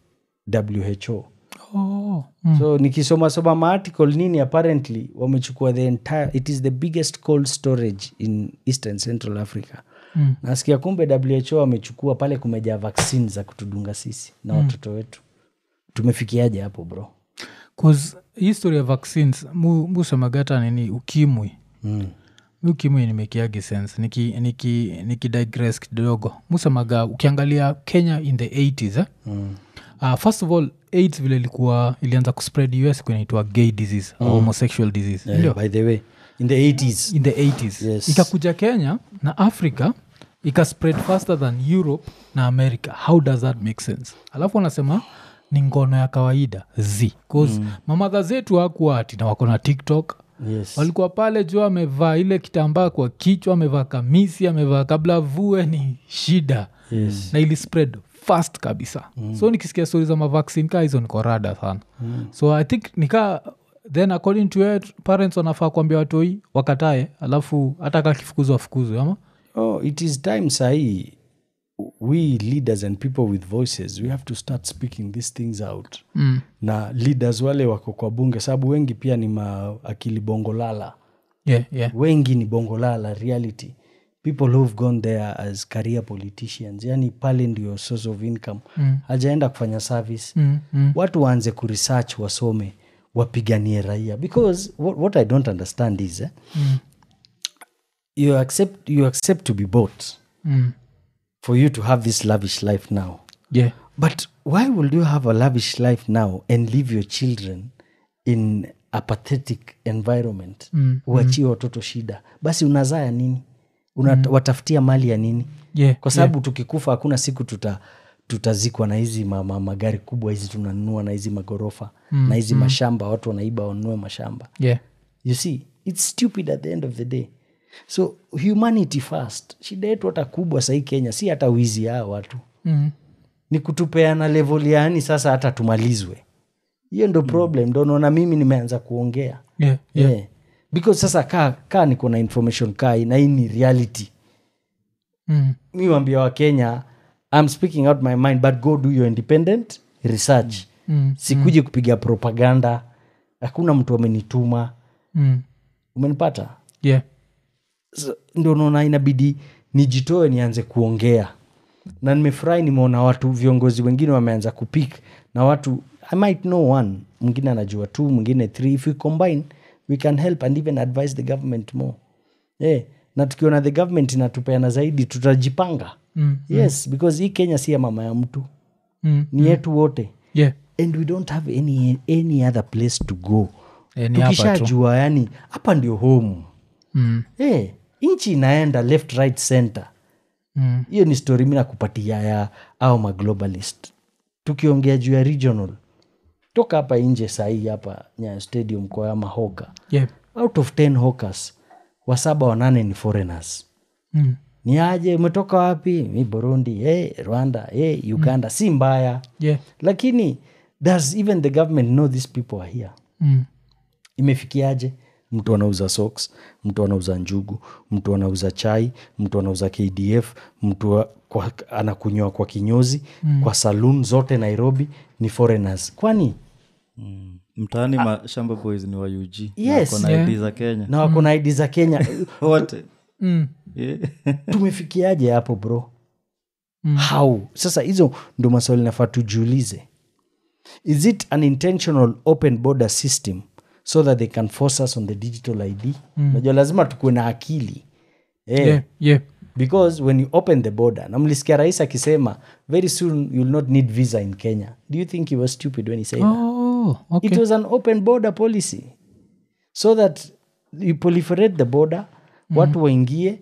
who Oh. Mm. so nikisomasoma maarticle nini apparently wamechukua the entire it is the biggest cold storage in eastern central africa Mm. nasikia kumbe who wamechukua pale kumejaa vaccine za kutudunga sisi na watoto wetu tumefikiaje hapo bro 'Cause history ya vaccines mu- musemagata nini ukimwi mm. mi ukimwi nimekiagi sense niki, niki, niki digress kidogo musemaga ukiangalia kenya in the 80s eh? Mm. uh, first of all aids vile ilikuwa ilianza kuspread us kunaitwa gay disease mm. homosexual disease Yeah, ndio by the way in the 80s in the 80s Yes. ikakuja kenya na africa ikaspread faster than europe na america how does that make sense alafu wanasema ni ngono ya kawaida z bcause mm. mamadha zetu hakuwa ati na wako na tiktok yes walikuwa pale juu amevaa ile kitambaa kwa kichwa amevaa kamisi amevaa kabla vue ni shida yes na ili spread fast kabisa mm. so nikisikia stori za mavaccine ka hizo niko rada sana mm. so i think nika then according to it, parents wanafaa kuambia watoi wakatae alafu hata ka kifukuzwa fukuzwe ama oh it is time sahii we leaders and people with voices we have to start speaking these things out mm. na leaders wale wako kwa bunge sababu wengi pia ni maakili bongolala yeah, yeah. wengi ni bongolala reality people who've gone there as career politicians yani pale ndio source of income Mm. hajaenda kufanya service Mm, mm, watu waanze kuresearch wasome wapiganie raia because what, what i don't understand is eh, mm, you, accept, you accept to be bought mm. for you to have this lavish life now yeah. but why would you have a lavish life now and leave your children in a pathetic environment Mm, uachie watoto shida basi unazaa ya nini Una, watafutia mali ya nini Yeah, kwa sababu tukikufa hakuna siku tuta tutazikwa na hizi ma, ma, magari kubwa hizi tunanunua na hizi magorofa mm, na hizi mm. mashamba watu wanaiba wanunue mashamba yeah. you see its stupid at the end of the day so humanity first shida yetu hata kubwa sahii kenya si hata wizi yao watu Mm. ni kutupeana level yaani sasa hata tumalizwe hiyo ndo problem ndo naona mimi nimeanza kuongea Yeah, yeah. yeah. because sasa kaa kaa niko na information kaa hii, na hii ni reality Mm. mi wambia wa kenya i'm speaking out my mind but go do your independent research Mm. sikuji kupiga propaganda hakuna mtu amenituma Mm. umenipata yeah. So, ndo naona inabidi nijitoe nianze kuongea na nimefurahi nimeona watu viongozi wengine wameanza kupik na watu i might know one mwingine anajua two mwingine three if we combine we can help and even advise the government more yeah. na tukiona the government inatupeana zaidi tutajipanga Mm. yes because hii kenya si ya mama ya mtu Mm. ni yetu wote yeah. and we don't have any, any other place to go Eh, ni hapa tu. tukishajua yani hapa ndio home Mm. hey, nchi inaenda left right center Mm. hiyo ni story mi nakupatia ya au maglobalist tukiongea juu ya regional toka hapa nje sahii hapa nyayo stadium kwa ya mahoka yeah. out of 10 hawkers wasaba wanane ni foreigners Mm. ni aje umetoka wapi mi burundi hey, rwanda hey, uganda si mbaya yeah. lakini does even the government know these people are here mm. imefikiaje mtu anauza socks mtu anauza njugu mtu anauza chai mtu anauza kdf mtu wa- kwa, anakunywa kwa kinyozi mm. kwa saloon zote nairobi ni foreigners kwani mtaani mashamba boys ni wa ug Yes. na Yeah. id za kenya na wako na idi za kenya wote Mm. Yeah. tumefikiaje hapo bro mm. how sasa hizo ndo maswali nafaa tujiulize is it an intentional open border system so that they can force us on the digital id unajua lazima tukuwe na akili eh, yeah. yeah. because when you open the border na mlisikia rais akisema very soon you'll not need visa in kenya do you think he was stupid when he said that Oh, okay. it was an open border policy so that you proliferate the border watu waingie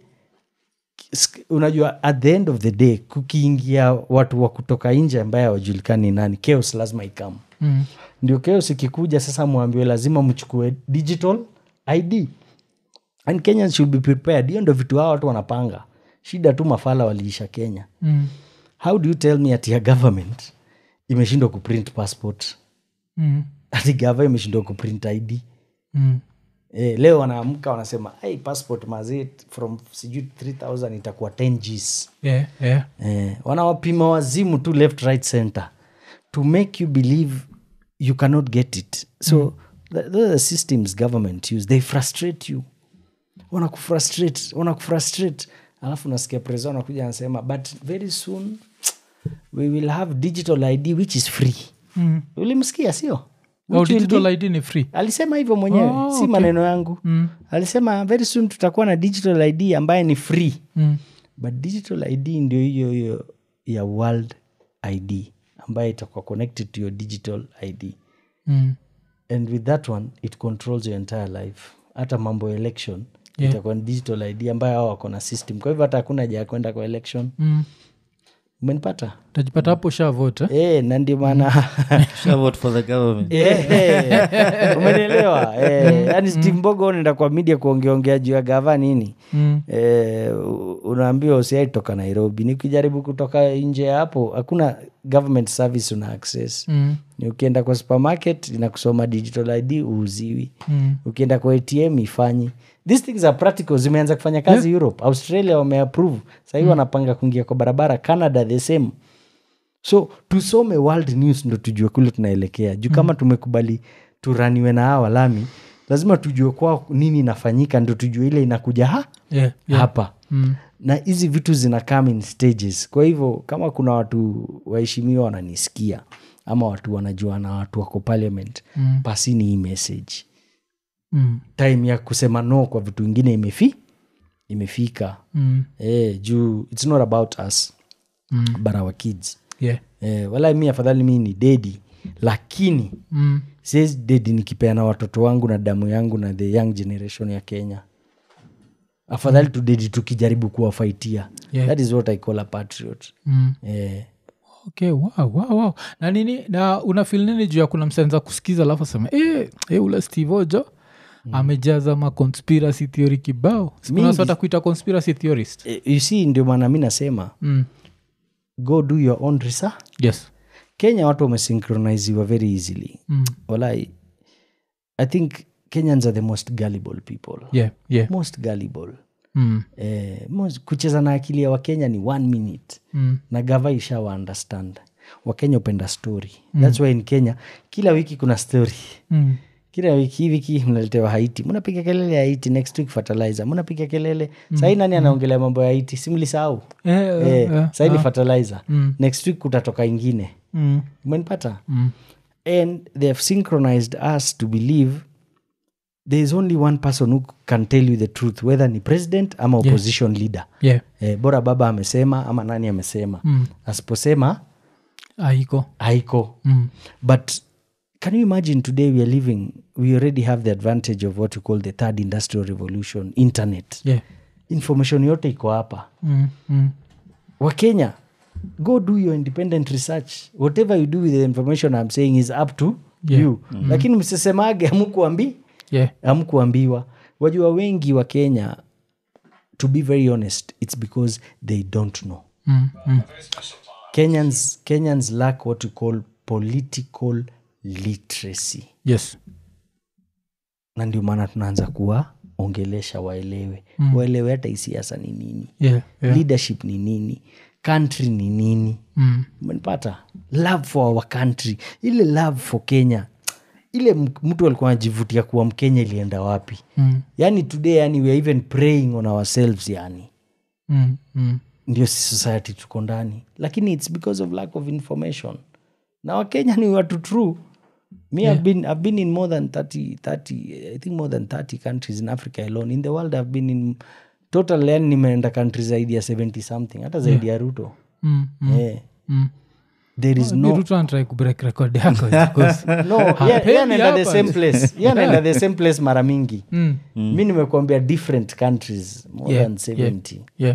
Sk- unajua at the end of the day kukiingia watu wa kutoka nje ambaye hawajulikani nani chaos lazima ikam Mm. ndio chaos ikikuja sasa mwambiwe lazima mchukue digital id and kenyans should be prepared hiyo ndo vitu hao watu wanapanga shida tu mafala waliisha kenya Mm. how do you tell me ati ya government imeshindwa kuprint passport Mm. ati gava imeshindwa kuprint id Mm. eh, leo wanaamka wanasema hey, passport mazee from sijui 3000 itakuwa 10 gs Yeah. Yeah. eh, wanawapima wazimu tu left right center to make you believe you cannot get it so mm. th- those are the systems government use they frustrate you wanakufrustrate wanakufrustrate alafu nasikia president anakuja anasema but very soon we will have digital id which is free Mm. ulimsikia sio Oh, Which will digital be- id ni free alisema hivyo mwenyewe Oh, si okay. maneno yangu Mm. alisema very soon tutakuwa na digital id ambaye ni free Mm. but digital id ndio hiyo hiyo ya world id ambayo itakuwa connected to your digital id Mm. and with that one it controls your entire life hata mambo ya election Yeah. itakuwa ni digital id ambayo hao wako na system kwa hivyo hata hakuna haja ya kwenda kwa election Mm. umenipata tajipata hapo shavote e, na ndio maana Shall vote for the government Eh, umenielewa Eh, yaani steve mbogo unaenda kwa media kuongeongea juu ya gava nini mm. eh, u- unaambiwa usiai toka nairobi nikijaribu kutoka nje ya hapo hakuna government service una access Mm. ni ukienda kwa supermarket inakusoma digital id uuziwi Mm. ukienda kwa atm ifanyi these things are practical zimeanza kufanya kazi europe australia wameapprove sahii wanapanga kuingia kwa barabara canada the same so tusome world news ndo tujue kule tunaelekea juu kama tumekubali turaniwe na hawa lami lazima tujue kwao nini inafanyika ndo tujue ile inakuja ha Yeah. Yeah. hapa Mm. na hizi vitu zina come in stages kwa hivyo kama kuna watu waheshimiwa wananisikia ama watu wanajua na watu wako parliament Mm. pasini hii message Mm. time ya kusema no kwa vitu ingine imefi imefika Mm. e, juu its not about us Mm. but our kids Yeah. e, wala mi afadhali mi ni dedi lakini Mm. siwezi dedi nikipeana watoto wangu na damu yangu na the young generation ya kenya afadhali mm. tudedi tukijaribu kuwafaitia Yeah. that is what i call a patriot Mm. eh, okay wow, wow, wow. na nini na unafil nini juu ya kuna msenza kusikiza alafu asema e, e, ule steve ojo mm. amejaza ma conspiracy theory kibao Mingi. kunasota kuita conspiracy theorist eh, you see ndio maana mi nasema mm. go do your own research yes kenya watu wamesynchroniziwa very easily mm. walai i think kenyans are the most gullible people yeah, yeah. most gullible Mm. eh, most, kucheza na akili ya wakenya ni one minute Mm. na gava ishawa understand wakenya upenda story mm. thats why in kenya kila wiki kuna story Mm. kila wiki hii wiki mnaletewa haiti mnapiga kelele ya haiti next week fertilizer mnapiga kelele mm. sahii nani anaongelea mambo ya haiti simlisahau Eh, eh, eh, eh, sahii ni fertilizer Mm. next week kutatoka ingine mm. umenipata Mm. and they have synchronized us to believe there is only one person who can tell you the truth whether ni president ama opposition leader yeah. eh, bora baba amesema ama nani amesema Mm. asiposema aiko haiko mm. but can you imagine today we are living we already have the advantage of what we call the third industrial revolution internet yeah. information yote iko hapa mm. Mm. wakenya go do your independent research whatever you do with the information i'm saying is up to Yeah. you lakini msisemage amkuambi yeah. amkuambiwa wajua wengi wa kenya to be very honest it's because they don't know Mm, mm. kenyans kenyans lack what we call political literacy yes na ndio maana tunaanza kuwaongelesha waelewe mm. waelewe hata hii siasa ni nini yeah, yeah. leadership ni nini country ni nini Mm. umenipata love for our country ile love for kenya ile m- mtu alikuwa anajivutia kuwa mkenya ilienda wapi Mm. yani today yani we are even praying on ourselves yani Mm. Mm. ndio si society tuko ndani lakini its because of lack of information na wakenya ni watu true me I've, been, i've been in more than 30, 30 i think more than 30 countries in africa alone in the world i've been in total yani nimeenda country zaidi ya 70 something hata zaidi ya ruto Mm. Mm. Eh, Mm. there is Ni no Ruto anatry kubreak record yako because- no yeah, Hapendi yeah, anaenda the hapa. same place yeah, anaenda the same place mara mingi Mm. mi nimekuambia different countries more Yeah, than 70 yeah.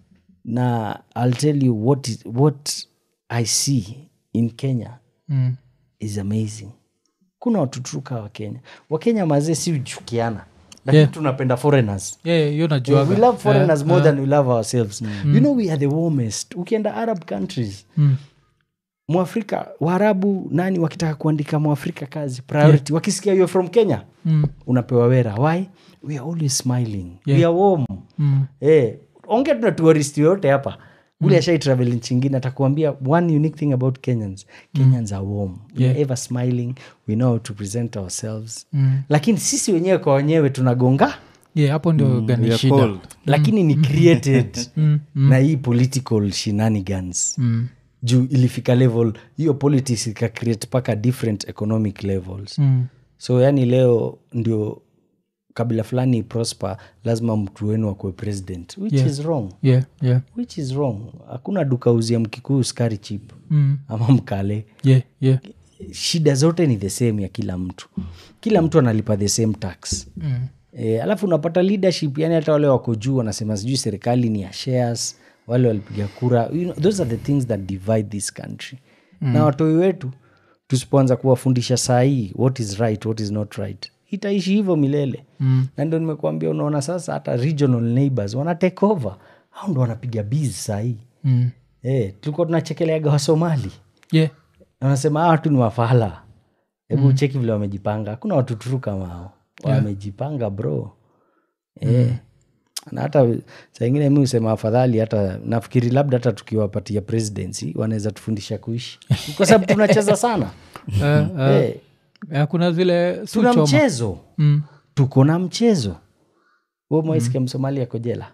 na i'll tell you what, is, what i see in kenya Mm. is amazing kuna watu truka wakenya wakenya mazee si uchukiana lakini Yeah. tunapenda foreigners Yeah, yeah, hiyo Eh, najuaga. we love foreigners more than we love ourselves you know we are the warmest ukienda arab countries Mm. mwafrika waarabu nani wakitaka kuandika mwafrika kazi priority wakisikia you're from kenya Mm. unapewa wera why we are always smiling Yeah. we are warm Mm. eh, onge tuna tourist yoyote hapa ule ashai travel nchi ingine atakuambia one unique thing about kenyans kenyans are warm we are ever smiling we know how to present ourselves Mm. lakini sisi wenyewe kwa wenyewe tunagonga Yeah, hapo ndio gani We are shida cold. lakini ni created Mm. na hii political shenanigans Mm. juu ilifika level hiyo politics ika create mpaka different economic levels Mm. so yani leo ndio kabila fulani prosper lazima mtu wenu akuwe president which Yeah. is wrong Yeah, yeah. which is wrong hakuna duka uzia mkikuyu skari chip Mm. ama mkale Yeah, yeah. shida zote ni the same ya kila mtu kila mtu analipa the same tax Mm. e, alafu unapata leadership yani hata wale wako juu wanasema sijui serikali ni ya shares wale walipiga kura you know, those are the things that divide this country mm. na watoi wetu tusipoanza kuwafundisha saa hii what is right what is not right itaishi hivyo milele mm. na ndio nimekuambia unaona sasa hata regional neighbors wana take over au ndo wanapiga biz saa hii Mm. e, tulikuwa tunachekeleaga wasomali Yeah. wanasema hawa watu ni wafala hebu cheki vile wamejipanga hakuna watu turu kama hao wamejipanga bro Eh. na hata saa ingine mi husema afadhali hata nafikiri labda hata tukiwapatia presidency wanaweza tufundisha kuishi kwa sababu tunacheza sana Eh, eh, Eh, eh, kuna zile tuna suchoma. mchezo Mm. tuko na mchezo huo mwaisikia msomali ako jela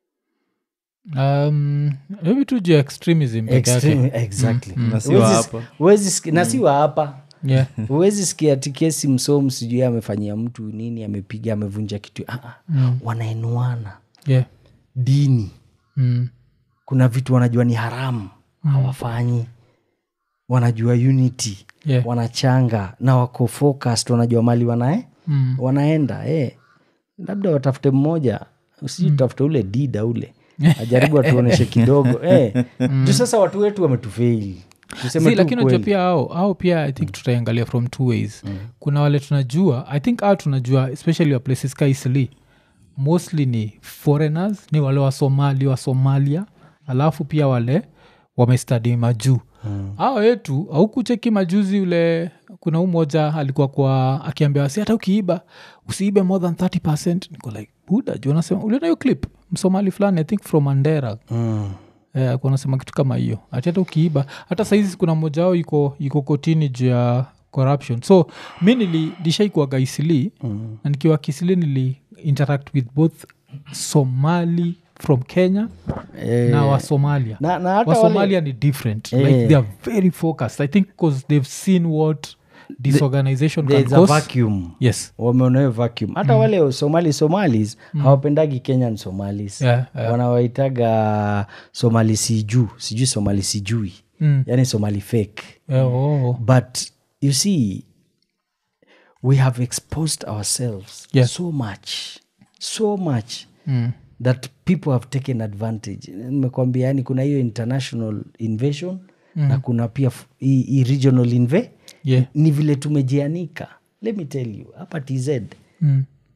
Um, maybe tu juu ya extremism peke yake. Extreme- exactly Na si wa Huwezi- hapa. huwezi siki- na si wa hapa Yeah. huwezi sikia ati kesi msomu sijui amefanyia mtu nini amepiga amevunja kitu ah, ah. wanainuana Yeah. dini Mm. kuna vitu wanajua ni haramu hawafanyi wanajua unity Yeah. wanachanga na wako focused wanajua mali wanae Mm. wanaenda eh. labda watafute mmoja usiji tutafute ule dida ule ajaribu atuoneshe kidogo eh. juu sasa watu wetu wametufeili tuseme Si, tu lakini unajua ukweli. pia ao au pia i think tutaiangalia from two ways kuna wale tunajua i think au tunajua especially wa places ka Eastleigh, mostly ni foreigners ni wale wa somali wa somalia alafu pia wale wamestadi majuu mm. ao wetu aukucheki majuzi ule kuna huu moja alikuwa kwa akiambia wasi hata ukiiba usiibe more than 30 percent niko like buda juu anasema uliona hiyo clip msomali fulani i think from mandera mm. Eh, alikuwa anasema kitu kama hiyo ati hata ukiiba hata saizi kuna mmoja wao iko iko kotini juu ya corruption so mi nilishaikuaga isili mm. na nikiwa kisili nili interact with both somali from kenya Eh, na wasomalia na, na hata wale, wasomalia ni different like Eh. they are very focused i think because they've seen what this organization can there's a cause vacuum yes wameona hiyo vacuum hata wale somali somalis hawapendagi kenyan somalis Yeah, yeah. wanawaitaga somali sijuu sijui somali sijui Mm. yani somali fake Eh, oh. but you see we have exposed ourselves Yeah. so much so much Mm. that people have taken advantage nimekwambia yani kuna hiyo international invasion na kuna pia f- hii hii regional inve Yeah. ni vile tumejianika let me tell you hapa tz Mm.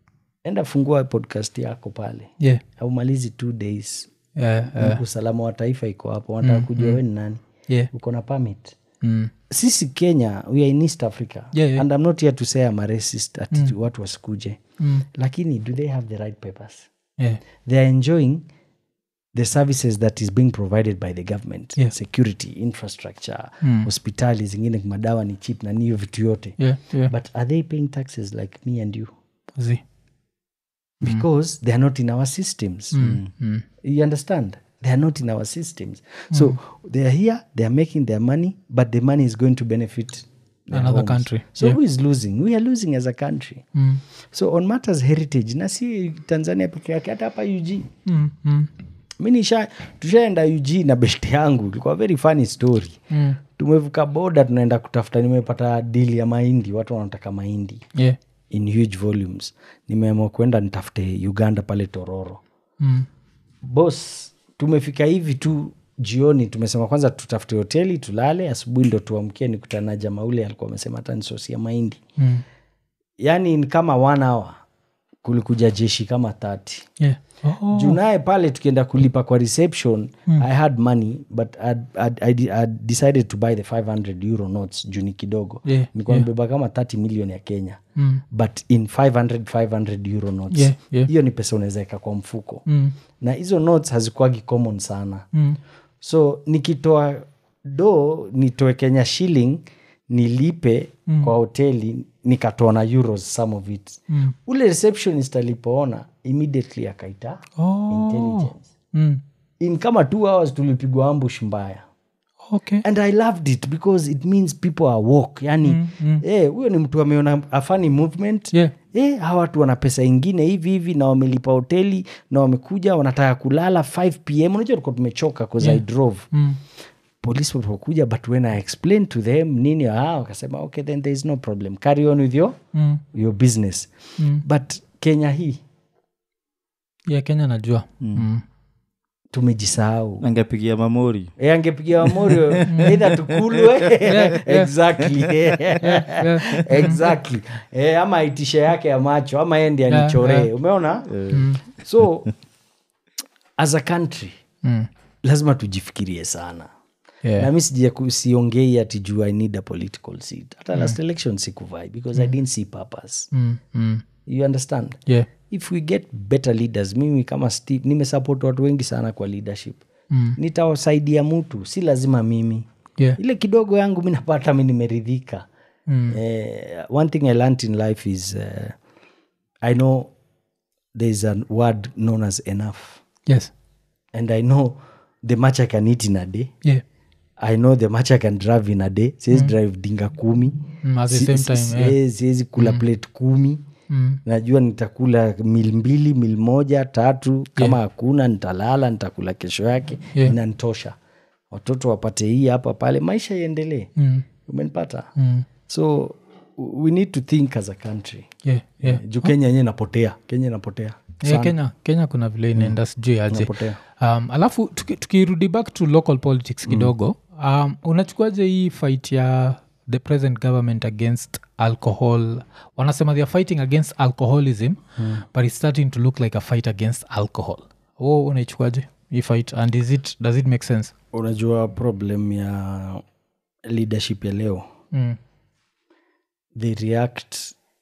enda fungua podcast yako pale yeah. aumalizi two days Yeah, yeah, usalama wa taifa iko hapo wanataka kujua we ni nani yeah. uko na permit Mm. sisi kenya we are in east africa Yeah, yeah. and i'm not here to say I'm a racist ati watu wasikuje Mm. lakini do they have the right papers Yeah. they are enjoying the services that is being provided by the government Yeah. security infrastructure Mm. hospitali zingine madawa ni chip na niyo vitu yote Yeah, yeah. but are they paying taxes like me and you Zi. because they are not in our systems Mm. you understand they are not in our systems so they are here they are making their money but the money is going to benefit their Another homes. country. so Yeah. who is losing we are losing as a country Mm. so on matters heritage na si tanzania peke yake hata hapa ug Mm. Mm. mi nisha tushaenda ug na best yangu ilikuwa very funny story Mm. tumevuka boda tunaenda kutafuta nimepata dili ya mahindi watu wanataka mahindi Yeah. in huge volumes nimeamua kwenda nitafute uganda pale tororo Mm. bos tumefika hivi tu jioni tumesema kwanza tutafute hoteli tulale asubuhi ndo tuamkie nikutana na jamaa ule alikuwa amesema hata nisosia mahindi Mm. yaani ni kama one hour kulikuja jeshi kama tati Yeah. Oh. juu naye pale tukienda kulipa kwa reception i had money but I'd, I'd, I'd, I'd decided to buy the 500 euro notes juu ni kidogo Yeah, nilikuwa nimebeba kama 30 million ya kenya Mm. but in 500 500 euro notes Yeah, yeah. hiyo ni pesa unaweza weka kwa mfuko Mm. na hizo notes hazikuagi common sana Mm. so nikitoa do nitoe kenya shilling nilipe mm. kwa hoteli nikatoa na euros some of it Mm. ule receptionist alipoona immediately akaita Oh. intelligence Mm. in kama two hours tulipigwa ambush mbaya Okay. and i loved it because it means people are walk yani mm, mm. Eh, huyo ni mtu ameona afani movement Yeah. Eh, hawa watu wana pesa ingine hivi hivi na wamelipa hoteli na wamekuja wanataka kulala 5 pm unajua tulikuwa tumechoka bcause i drove Mm. polisi walipokuja but when i explained to them nini ah, wakasema okay then there is no problem carry on with your, Mm. your business Mm. but kenya hii Yeah, kenya najua mm. tumejisahau angepigia mamori e, angepigia wamorio eidha tukulwe exactly exactly e, ama aitishe yake ya macho ama endi Yeah, anichoree yeah. umeona so as a country Mm. lazima tujifikirie sana Yeah. na mi sija ku- siongei ati juu i need a political seat hata last election sikuvai because i didn't see purpose Mm. Mm. you understand Yeah. if we get better leaders mimi kama steve nimesupport watu wengi sana kwa leadership Mm. nitawasaidia mtu si lazima mimi Yeah. ile kidogo yangu mi napata mi nimeridhika Mm. eh, one thing i learnt in life is uh, i know thereis a word known as enough Yes. and i know the much i can eat in a day Yeah. i know the much i can drive in a day siwezi drive dinga kumi Mm, at the Si- same si- time, si- yeah. eh, siwezi kula plate kumi Mm. najua nitakula mil mbili mil moja tatu kama hakuna nitalala nitakula kesho yake Yeah. inanitosha watoto wapate hii hapa pale maisha iendelee Mm. umenipata Mm. so we need to think as a country Yeah. Yeah. juu kenya yenyewe inapotea kenya inapotea Yeah, kenya kenya kuna vile inaenda sijui aje inapotea um, alafu tuki- tukirudi back to local politics kidogo um, unachukuaje hii fight ya the present government against alcohol wanasema they are fighting against alcoholism but it's starting to look like a fight against alcohol o unaichukuaje hii fight and is it, does it make sense unajua problem ya leadership ya leo mm. they react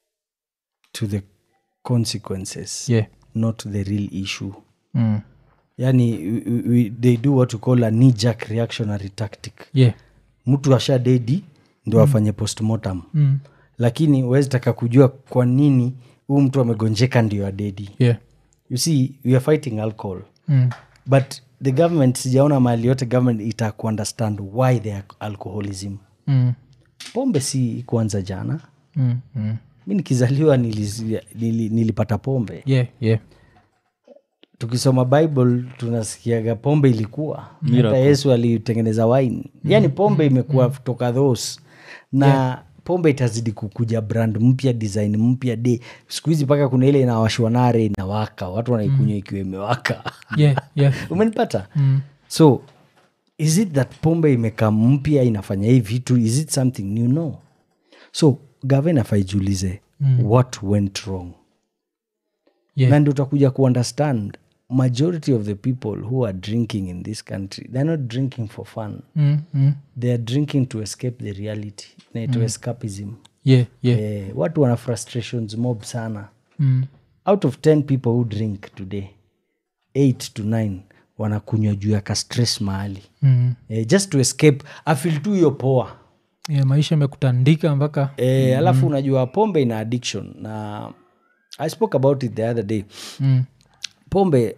to the consequences yeah not the real issue mm. yani we, we, they do what we call a knee jerk reactionary tactic yeah mtu asha dedi ndo afanye postmortem mm. lakini huwezi taka kujua kwa nini huu mtu amegonjeka ndio adedi yeah you see we are fighting alcohol mm. but the government sijaona mahali yote government ita kuunderstand why the alcoholism Mm. pombe si kuanza jana Mm. Mm. mi nikizaliwa nilisi- nili, nilipata pombe yeah yeah tukisoma bible tunasikiaga pombe ilikuwa hata yesu alitengeneza wine yaani pombe imekuwa toka those na pombe itazidi kukuja brand mpya design mpya de siku hizi mpaka kuna ile inawashwa nare inawaka watu wanaikunywa ikiwa imewaka yeah yeah umenipata mm. so is it that pombe imekaa mpya inafanya hii vitu is it something new no so gavana faijiulize mm. what went wrong Yeah. na ndi utakuja kuunderstand majority of the people who are drinking in this country they're not drinking for fun mm, mm. they are drinking to escape the reality naitwa escapism yeah, yeah. eh, watu wana frustrations mob sana Mm. out of 10 people who drink today 8 to 9 wanakunywa juu ya kastress mahali Mm. eh, just to escape afil tu hiyo poa yeah, maisha imekutandika mpaka eh, alafu unajua pombe ina addiction na i spoke about it the other day mm. pombe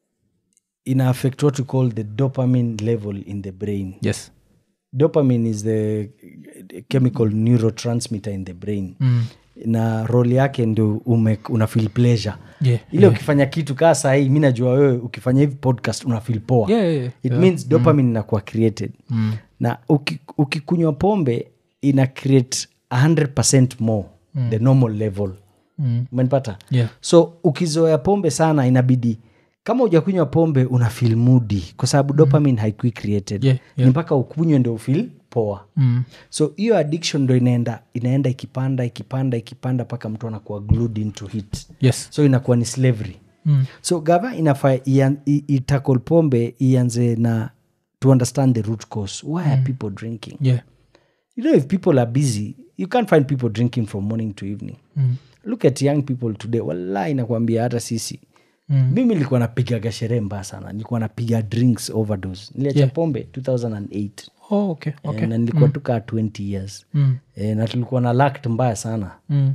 ina affect what we call the dopamine level in the brain yes dopamine is the chemical neurotransmitter in the brain mm. na role yake ndio ume- una feel pleasure yeah. ile ukifanya kitu kaa sahii mi najua wewe ukifanya hivi podcast una feel poa Yeah, yeah, yeah. it means dopamine inakuwa created Mm. na uki- ukikunywa pombe ina create 100 more the normal level Mm. umenipata Yeah. so ukizoea pombe sana inabidi kama ujakunywa pombe una feel moody kwa sababu dopamine haikui created Yeah, ni mpaka ukunywe ndo ufil poa Mm. so hiyo addiction ndo inaenda inaenda ikipanda ikipanda ikipanda mpaka mtu anakuwa glued into it yes so inakuwa ni slavery mm. so gava inafaa ian- i- itakol pombe ianze na to understand the root cause why are people drinking yeah you know if people are busy you can't find people drinking from morning to evening mm. look at young people today wallahi nakwambia hata sisi Mm. mimi nilikuwa napigaga sherehe mbaya sana nilikuwa napiga drinks overdose niliacha Yeah. pombe 2008 oh, okay okay Eh, na nilikuwa tu kaa 20 years mm. e, na tulikuwa na lact mbaya sana Mm.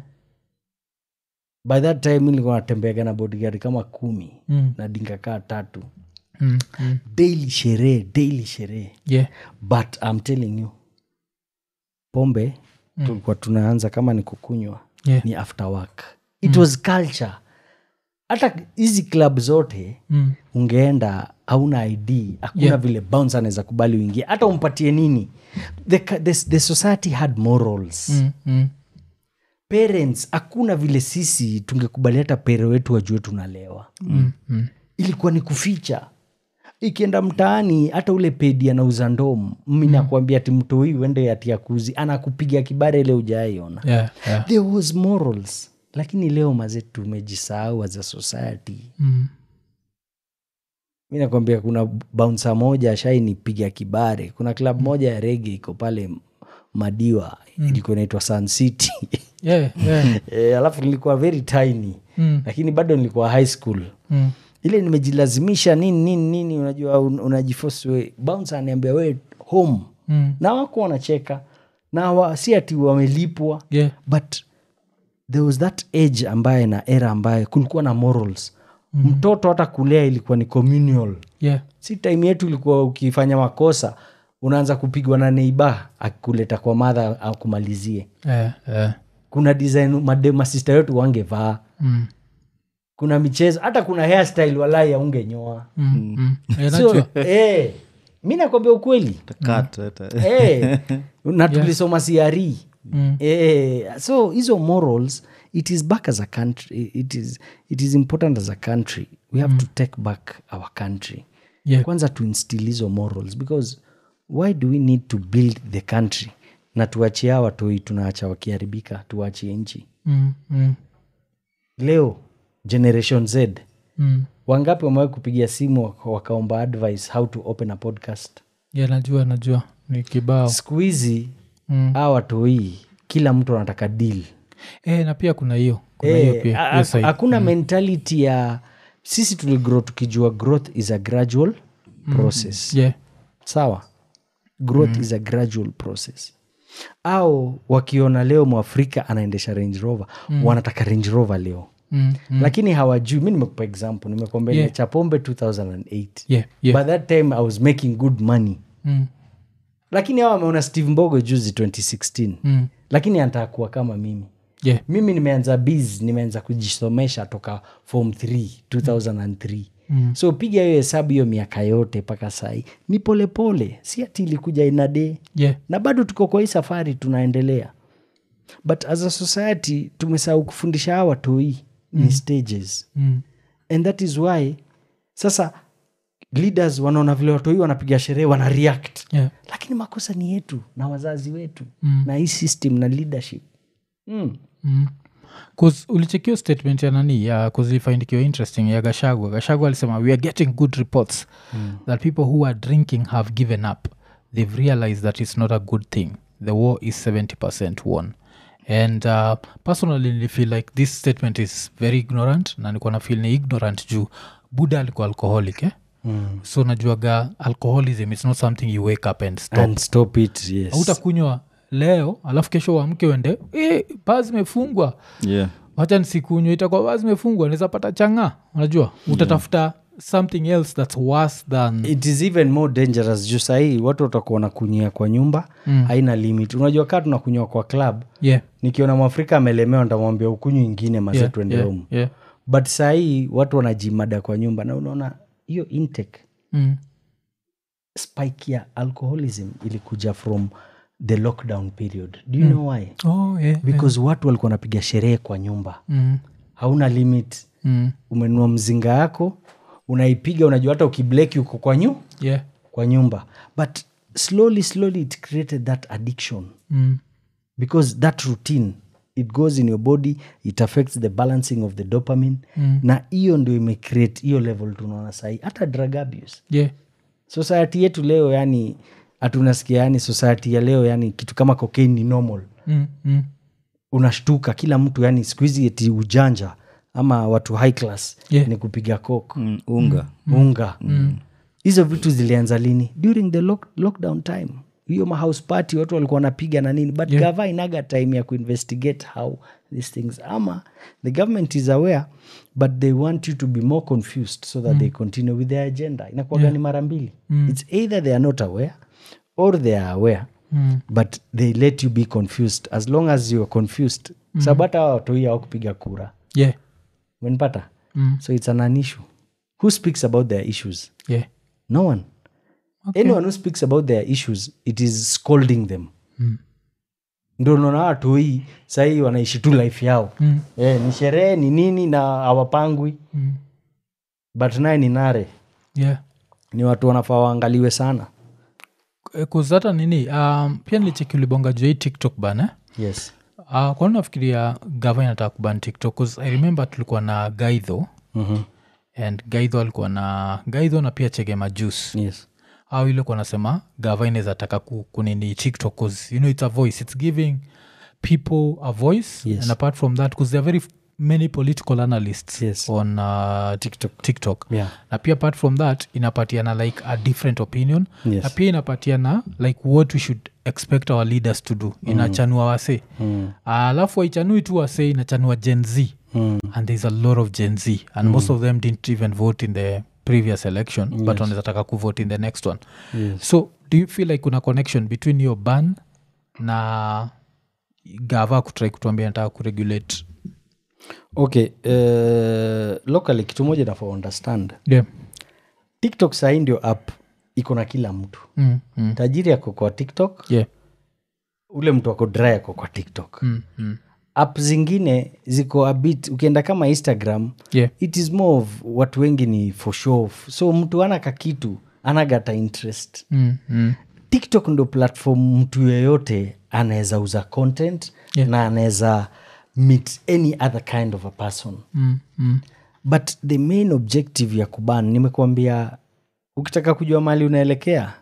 by that time mi nilikuwa natembeaga na bodyguard kama kumi Mm. na dinga kaa tatu Mm. Mm. daily sherehe daily sherehe yeah but I'm telling you pombe mm. tulikuwa tunaanza kama ni kukunywa Yeah. ni after work it was culture hata hizi club zote mm. ungeenda hauna id hakuna Yeah. vile bounce anaweza kubali uingie hata umpatie nini the, the, the society had morals Mm. Mm. parents hakuna vile sisi tungekubali hata pere wetu wajue tunalewa Mm. Mm. ilikuwa ni kuficha ikienda mtaani hata ule pedi anauza ndom mi nakwambia ati mtoi uende ati akuzi anakupiga kibare ile ujaiona yeah yeah there was morals lakini leo maze tumejisahau as a society mm. mi nakwambia kuna bounsa moja shainipiga kibare kuna klab moja ya rege iko pale madiwa ilikuwa inaitwa sun city yeah yeah e, alafu nilikuwa very tiny mm. lakini bado nilikuwa high school Mm. ile nimejilazimisha nini nini nini unajua un, unajiforce we bouncer aniambia we home Mm. na wako wanacheka na wa, si ati wamelipwa yeah but there was that age ambaye na era ambaye kulikuwa na morals mm. mtoto hata kulea ilikuwa ni communal yeah si time yetu ilikuwa ukifanya makosa unaanza kupigwa na neiba akikuleta kwa madha akumalizie yeah yeah kuna design made- masista wetu wangevaa mm. kuna michezo hata kuna hairstyle walai aungenyoa Mm. Mm. Yeah, so, najua. eh, mi nakwambia ukweli Cut, hata. eh, na tulisoma siari Mm. eh, so hizo morals it is back as a country it is, it is important as a country we have to take back our country yeah kwanza to instill hizo morals because why do we need to build the country na tuachie hawa watoi tunaacha wakiharibika tuachie nchi mm. Mm. leo generation z Mm. wangapi wamewahi kupigia simu waka- wakaomba advice how to open a podcast yeah najua najua ni kibao siku hizi mm. hawa watoi kila mtu anataka deal eh, na pia kuna hiyo kuna hiyo Eh, pia ha- hiyo side. hakuna mentality ya sisi tuligrow tukijua growth is a gradual process yeah sawa growth is a gradual process au wakiona leo mwafrika anaendesha range rover wanataka range rover leo mm. Mm. lakini hawajui mi nimekupa example nimekwambia Yeah. yeah. pombe 2008 yeah yeah by that time i was making good money mm. lakini hawa wameona steve mbogo juzi 2016 Mm. lakini anataka kuwa kama mimi yeah mimi nimeanza biz nimeanza kujisomesha toka form 3 2003 Mm. so piga hiyo hesabu hiyo miaka yote mpaka sahii ni polepole si ati ilikuja inade yeah na bado tuko kwa hii safari tunaendelea but as a society tumesahau kufundisha hawa watoi ni stages mm. and that is why sasa leaders wanaona vile watoi wanapiga sherehe wana react yeah lakini makosa ni yetu na wazazi wetu Mm. na hii system na leadership mm. mm. bcause ulichekio statement ya nani ya kuzifaindikiwa interesting ya gashagwa gashagwa alisema we are getting good reports mm. that people who are drinking have given up they've realized that it's not a good thing the war is 70 won and uh, personally ni feel like this statement is very ignorant na nikuwa na feel ni ignorant juu buda alikuwa alcoholic eh? Mm. so najuaga alcoholism is not something you wake up and stop and stop it yes hautakunywa leo alafu kesho uamke uende e, baa zimefungwa yeah wacha nisikunywa itakuwa baa zimefungwa naweza pata changa unajua utatafuta something else that's worse than it is even more dangerous juu sahii watu watakuwa wanakunyia kwa nyumba Mm. haina limit unajua kaa tunakunywa kwa club yeah, nikiona mwafrika amelemewa ntamwambia ukunywa ingine mase yeah, tuende yeah, home yeah. but sahii watu wanajimada kwa nyumba na unaona hiyo intake Mm. spike ya alcoholism ilikuja from the lockdown period do you know why Oh, yeah, yeah. because watu walikuwa wanapiga sherehe kwa nyumba Mm. hauna limit Mm. umenunua mzinga yako unaipiga unajua hata ukibleki uko kwa nyu Yeah. kwa nyumba but slowly slowly it created that addiction Mm. because that routine it goes in your body it affects the balancing of the dopamine Mm. na hiyo ndio imecreate hiyo level tunaona sahii hata drug abuse Yeah. society yetu leo yani hatunasikia yani society ya leo yani kitu kama cocaine ni normal Mm. Mm. unashtuka kila mtu yani siku hizi eti ujanja ama watu high class Yeah. ni kupiga coke mm, unga unga hizo vitu zilianza lini during the lock, lockdown time hiyo mahouse party watu walikuwa wanapiga na nini but yeah. gava inaga time ya kuinvestigate how these things ama the government is aware but they want you to be more confused so that they continue with their agenda inakuwaga ni mara mbili it's either they are not aware or they are aware Mm. but they let you be confused as long as you are confused sababu hata hawa watoi au kupiga kura Yeah. umenipata Mm. so it's an, an issue who speaks about their issues Yeah. no one anyone who speaks about their issues it is scolding them Mm. ndo naona watu hii sahii wanaishi tu life yao Mm. eh, ni sherehe ni nini na hawapangwi Mm. but naye ni nare Yeah. ni watu wanafaa waangaliwe sana Eh, 'cause hata nini um, pia nilicheki ulibonga juu ya hii tiktok bana yes uh, kwani nafikiria gava inataka kuban tiktok 'Cause i remember tulikuwa na gaidho mm-hmm. and gaidho alikuwa na gaidho na pia chege majus yes au ile kuwa nasema gava inaweza taka ku- kunini tiktok 'cause, you know it's a voice it's giving people a voice Yes. and apart from that because there are very f- many political analysts Yes. on uh, tiktok tiktok yeah na pia apart from that inapatiana like a different opinion Yes. na pia inapatiana like what we should expect our leaders to do inachanua wase mm. alafu waichanui tu wase inachanua gen z Mm. and there's a lot of gen z and most of them didn't even vote in the previous election but wanaweza taka kuvote in the next one yes so do you feel like kuna connection between your ban na gava kutrai kutuambia nataka kuregulate okay uh, locally kitu moja nafaa understand yeah. tiktok sahii ndio app iko na kila mtu mm, mm. tajiri ako kwa tiktok yeah. ule mtu ako dry ako kwa tiktok Mm, mm. app zingine ziko a bit ukienda kama instagram yeah. it is more of watu wengi ni for show off. so mtu ana kakitu anagata interest Mm, mm. tiktok ndo platform mtu yeyote anaweza uza content Yeah. na anaweza meet any other kind of a person Mm, mm. but the main objective ya kuban nimekuambia ukitaka kujua mali unaelekea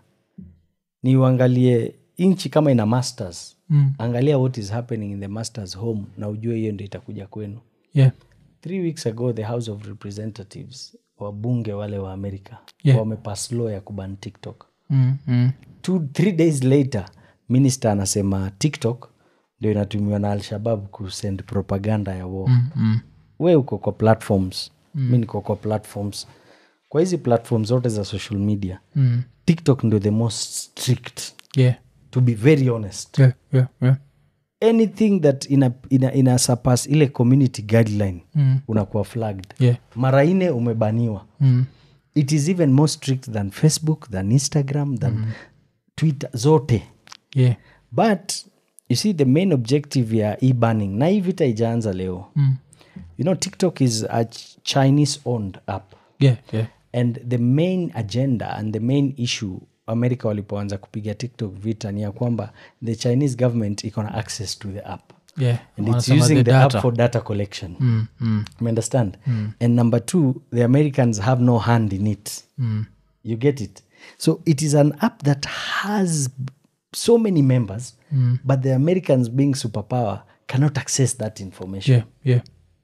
ni uangalie nchi kama ina masters Mm. angalia what is happening in the masters home na ujue hiyo ndo itakuja kwenu yeah. three weeks ago the house of representatives wabunge wale wa amerika Yeah. wamepass law ya kuban tiktok Mm, mm. Two, three days later minister anasema tiktok ndio inatumiwa na alshabab kusend propaganda ya war Mm, mm. we uko kwa platforms mi niko kwa platforms kwa hizi platforms zote za social media Mm. tiktok ndio the most strict yeah. to be very honest yeah. yeah. yeah. anything that ina, ina, ina surpass ile community guideline Mm. unakuwa flagged yeah. mara ine umebaniwa Mm. it is even more strict than facebook than instagram than twitter zote yeah. but you see the main objective ya e-banning na hii vita ijaanza leo Mm. you know tiktok is a ch- chinese owned app yeah. yeah. and the main agenda and the main issue america walipoanza kupiga tiktok vita ni ya kwamba the chinese government iko na access to the app yeah. and it's Wanasema using the the, data. app for data collection Mm, mm, you understand and number two the americans have no hand in it mm. you get it so it is an app that has so many members but the americans being superpower cannot access that information yeah, yeah.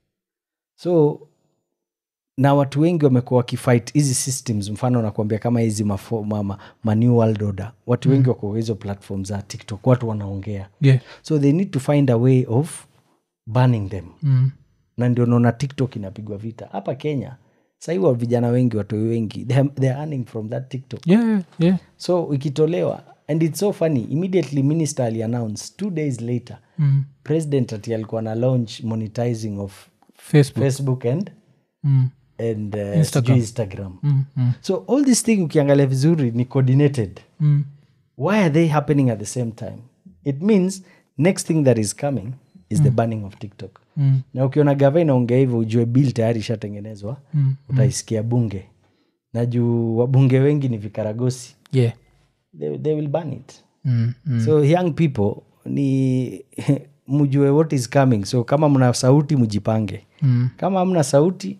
so na watu wengi wamekuwa wakifight hizi systems mfano nakuambia kama hizi mafo- ma, ma, ma new world order watu wengi wako kwa hizo platform za tiktok watu wanaongea yeah. so they need to find a way of banning them Mm. na ndio naona tiktok inapigwa vita hapa kenya sahii wa vijana wengi watoi wengi they are, they are earning from that tiktok yeah, yeah, yeah. so ikitolewa and it's so funny immediately minister aliannounce two days later Mm. president ati alikuwa na launch monetizing of facebook facebook and, mm. and uh, Instagram. sijui instagram Mm, mm, so all this thing ukiangalia vizuri ni coordinated mm. why are they happening at the same time it means next thing that is coming is the banning of tiktok Mm. na ukiona gava inaongea hivyo ujue bill tayari ishatengenezwa Mm. utaisikia bunge na juu wabunge wengi ni vikaragosi yeah. they, they will ban it Mm, mm. so young people ni mjue what is coming so kama mna sauti mjipange Mm. kama hamna sauti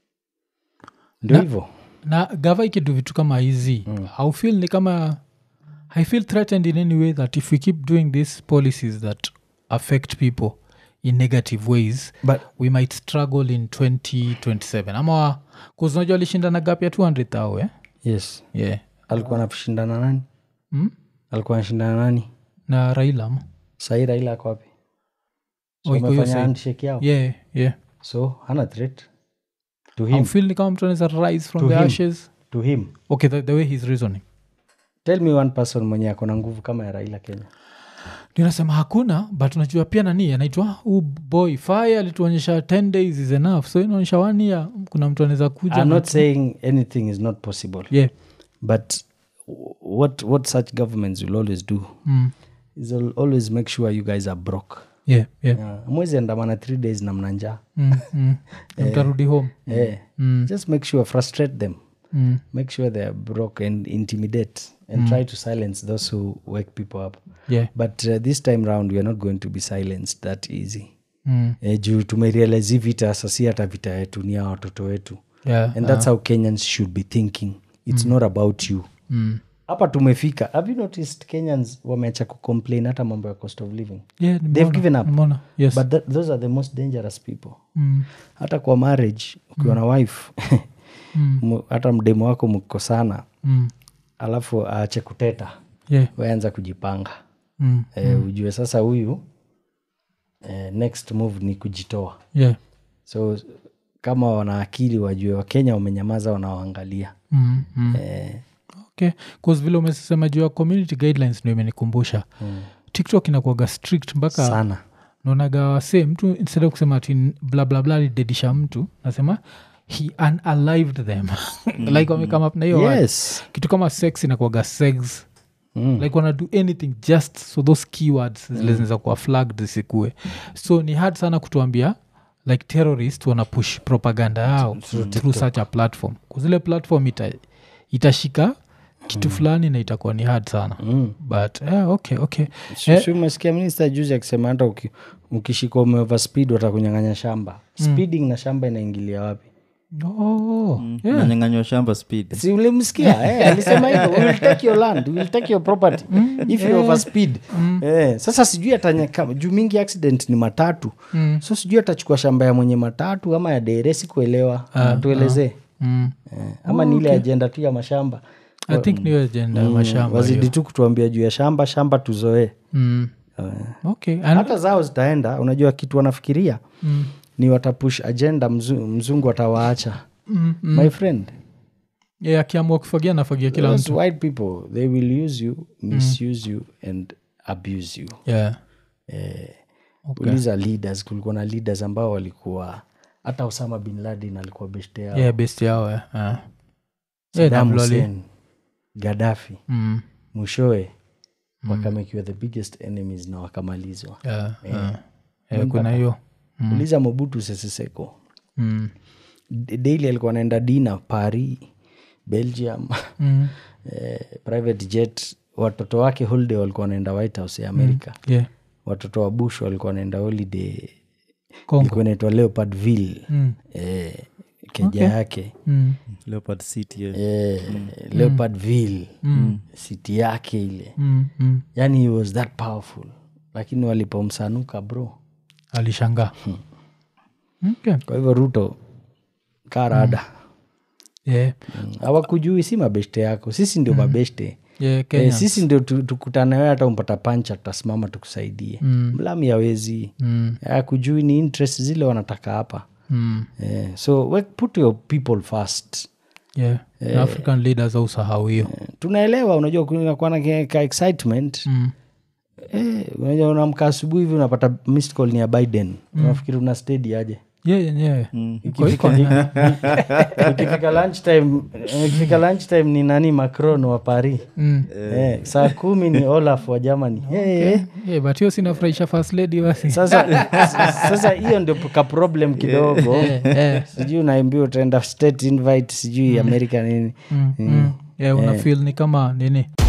ndio hivyo na gava ikidu vitu kama hizi mm. haufil ni kama i feel threatened in any way that if we keep doing these policies that affect people in negative ways but we might struggle in 2027 ama kuzinajua alishindana gap ya 200 thou eh? yes yeah. alikuwa anashindana nani mm? alikuwa anashindana nani na raila ama sahii raila ako wapi so Oh, iko hiyo wamefanya side. handshake yao yeah, yeah. so hana threat to him haufil ni kama mtu anaweza rise from To the him. ashes to him okay the, the way he's reasoning tell me one person mwenye ako na nguvu kama ya raila kenya ninasema hakuna but unajua pia nani anaitwa huu boy fire alituonyesha 10 days is enough so inaonyesha one year kuna mtu anaweza kuja i'm na- not saying anything is not possible yeah. but what what such governments will always do mm. is al- always make sure you guys are broke yeah, yeah. uh, mwezi andamana three days na mna njaa Mm, mm. Na mtarudi home Eh, Mm. just make sure frustrate them Mm. make sure they are broke and intimidate and try to silence those who wake people up yeah. but uh, this time round we are not going to be silenced that easy Mm. eh, juu tumerealize hii vita sasi hata vita yetu ni ya watoto wetu Yeah. and that's how kenyans should be thinking it's not about you Mm. hapa tumefika have you noticed kenyans wameacha kucomplain hata mambo ya cost of living Yeah, they've nimeona, given up nimeona. Yes. but that, those are the most dangerous people Mm. hata kwa marriage ukiwa na wife Mm. mu- hata mdemo wako mkosana Mm. alafu aache kuteta Yeah. weanza kujipanga Mm. e, ujue sasa huyu e, next move ni kujitoa Yeah. so kama wana akili wajue wakenya wamenyamaza wanawaangalia Mm. Mm. e, okay bcause vile umesema juu ya community guidelines ndio imenikumbusha mm, tiktok inakuaga strict mpaka sana naonaga wase mtu instead of kusema ati blablabla alidedisha mtu nasema he unalived them like wamekama na hiyo word. yes kitu kama sex inakuaga sex mm. like wana do anything just so those keywords zile zinaweza kuwa flagged zisikue so ni hard sana kutuambia like terrorist wana push propaganda yao through such a platform kuzile platform ita, itashika kitu fulani na itakuwa ni hard sana Mm. but yeah, okay okay Si- si umesikia minista juzi akisema hata uki- ukishika umeoverspeed watakunyang'anya shamba speeding na shamba inaingilia wapi oh, yeah. nanyanganywa shamba speed si ulimsikia eh, alisema hivyo we will take your land we will take your property if you overspeed eh, sasa sijui atanyaka juu mingi accident ni matatu Mm. so sijui atachukua shamba ya mwenye matatu ama ya dere sikuelewa tuelezee Mm. eh, ama ni ile ajenda tu ya mashamba i think niyo agenda ya mashamba wazidi tu kutuambia juu ya shamba shamba tuzoee mm. eh. okay and, hata zao zitaenda unajua kitu wanafikiria mm. ni watapush agenda mzu, mzungu atawaacha Mm. my friend yeah, akiamua kufagia nafagia kila those mtu white people they will use you misuse you and abuse you yeah. eh, Okay. uliza leaders kulikuwa na leaders ambao walikuwa hata osama bin laden alikuwa beshte yao yeah, best yao eh. yeah. Yeah, Saddam Abdul Ali. Hussein, gadafi Mm. mwishowe wakamekiwa the biggest enemies na wakamalizwa Yeah, yeah. Yeah, kuna hiyo uliza mobutu seseseko mm. D- daily alikuwa anaenda dina paris belgium Mm. eh, private jet watoto wake holiday walikuwa wanaenda white house ya amerika yeah. watoto wa bush walikuwa wanaenda holiday Kongo. ilikuwa inaitwa leopardville Mm. eh, keja yake Mm. leopard city yeah. eh, leopardville city yake ile Mm. Mm. yani he was that powerful lakini walipomsanuka bro alishangaa okay. kwa hivyo ruto karada yeah. hawakujui si mabeshte yako sisi ndio mabeshte Yeah, Eh, Kenya. sisi ndio tu- tukutane wewe hata umpata pancha tutasimama tukusaidie Mm. mlami awezi Mm. akujui ni interest zile wanataka hapa Mm. eh, so we put your people first Yeah. Na african leaders ausahau hiyo Eh, tunaelewa unajua kunakuwa na ke- ka excitement Mm. eh, unajua unamka asubuhi hivi unapata missed call ni ya biden unafikiri una stedi aje Yeah, yeah, yeah. Iko- iko ni- ikifika lunchtime ikifika lunchtime ni nani macron wa paris Mm. eh, saa kumi ni olaf wa germany Eh, Yeah, but hiyo sinafurahisha first lady basi sasa sasa hiyo ndio ka problem kidogo Eh, sijui unaambia utaenda state invite sijui america nini mm, mm. Yeah, una feel ni kama nini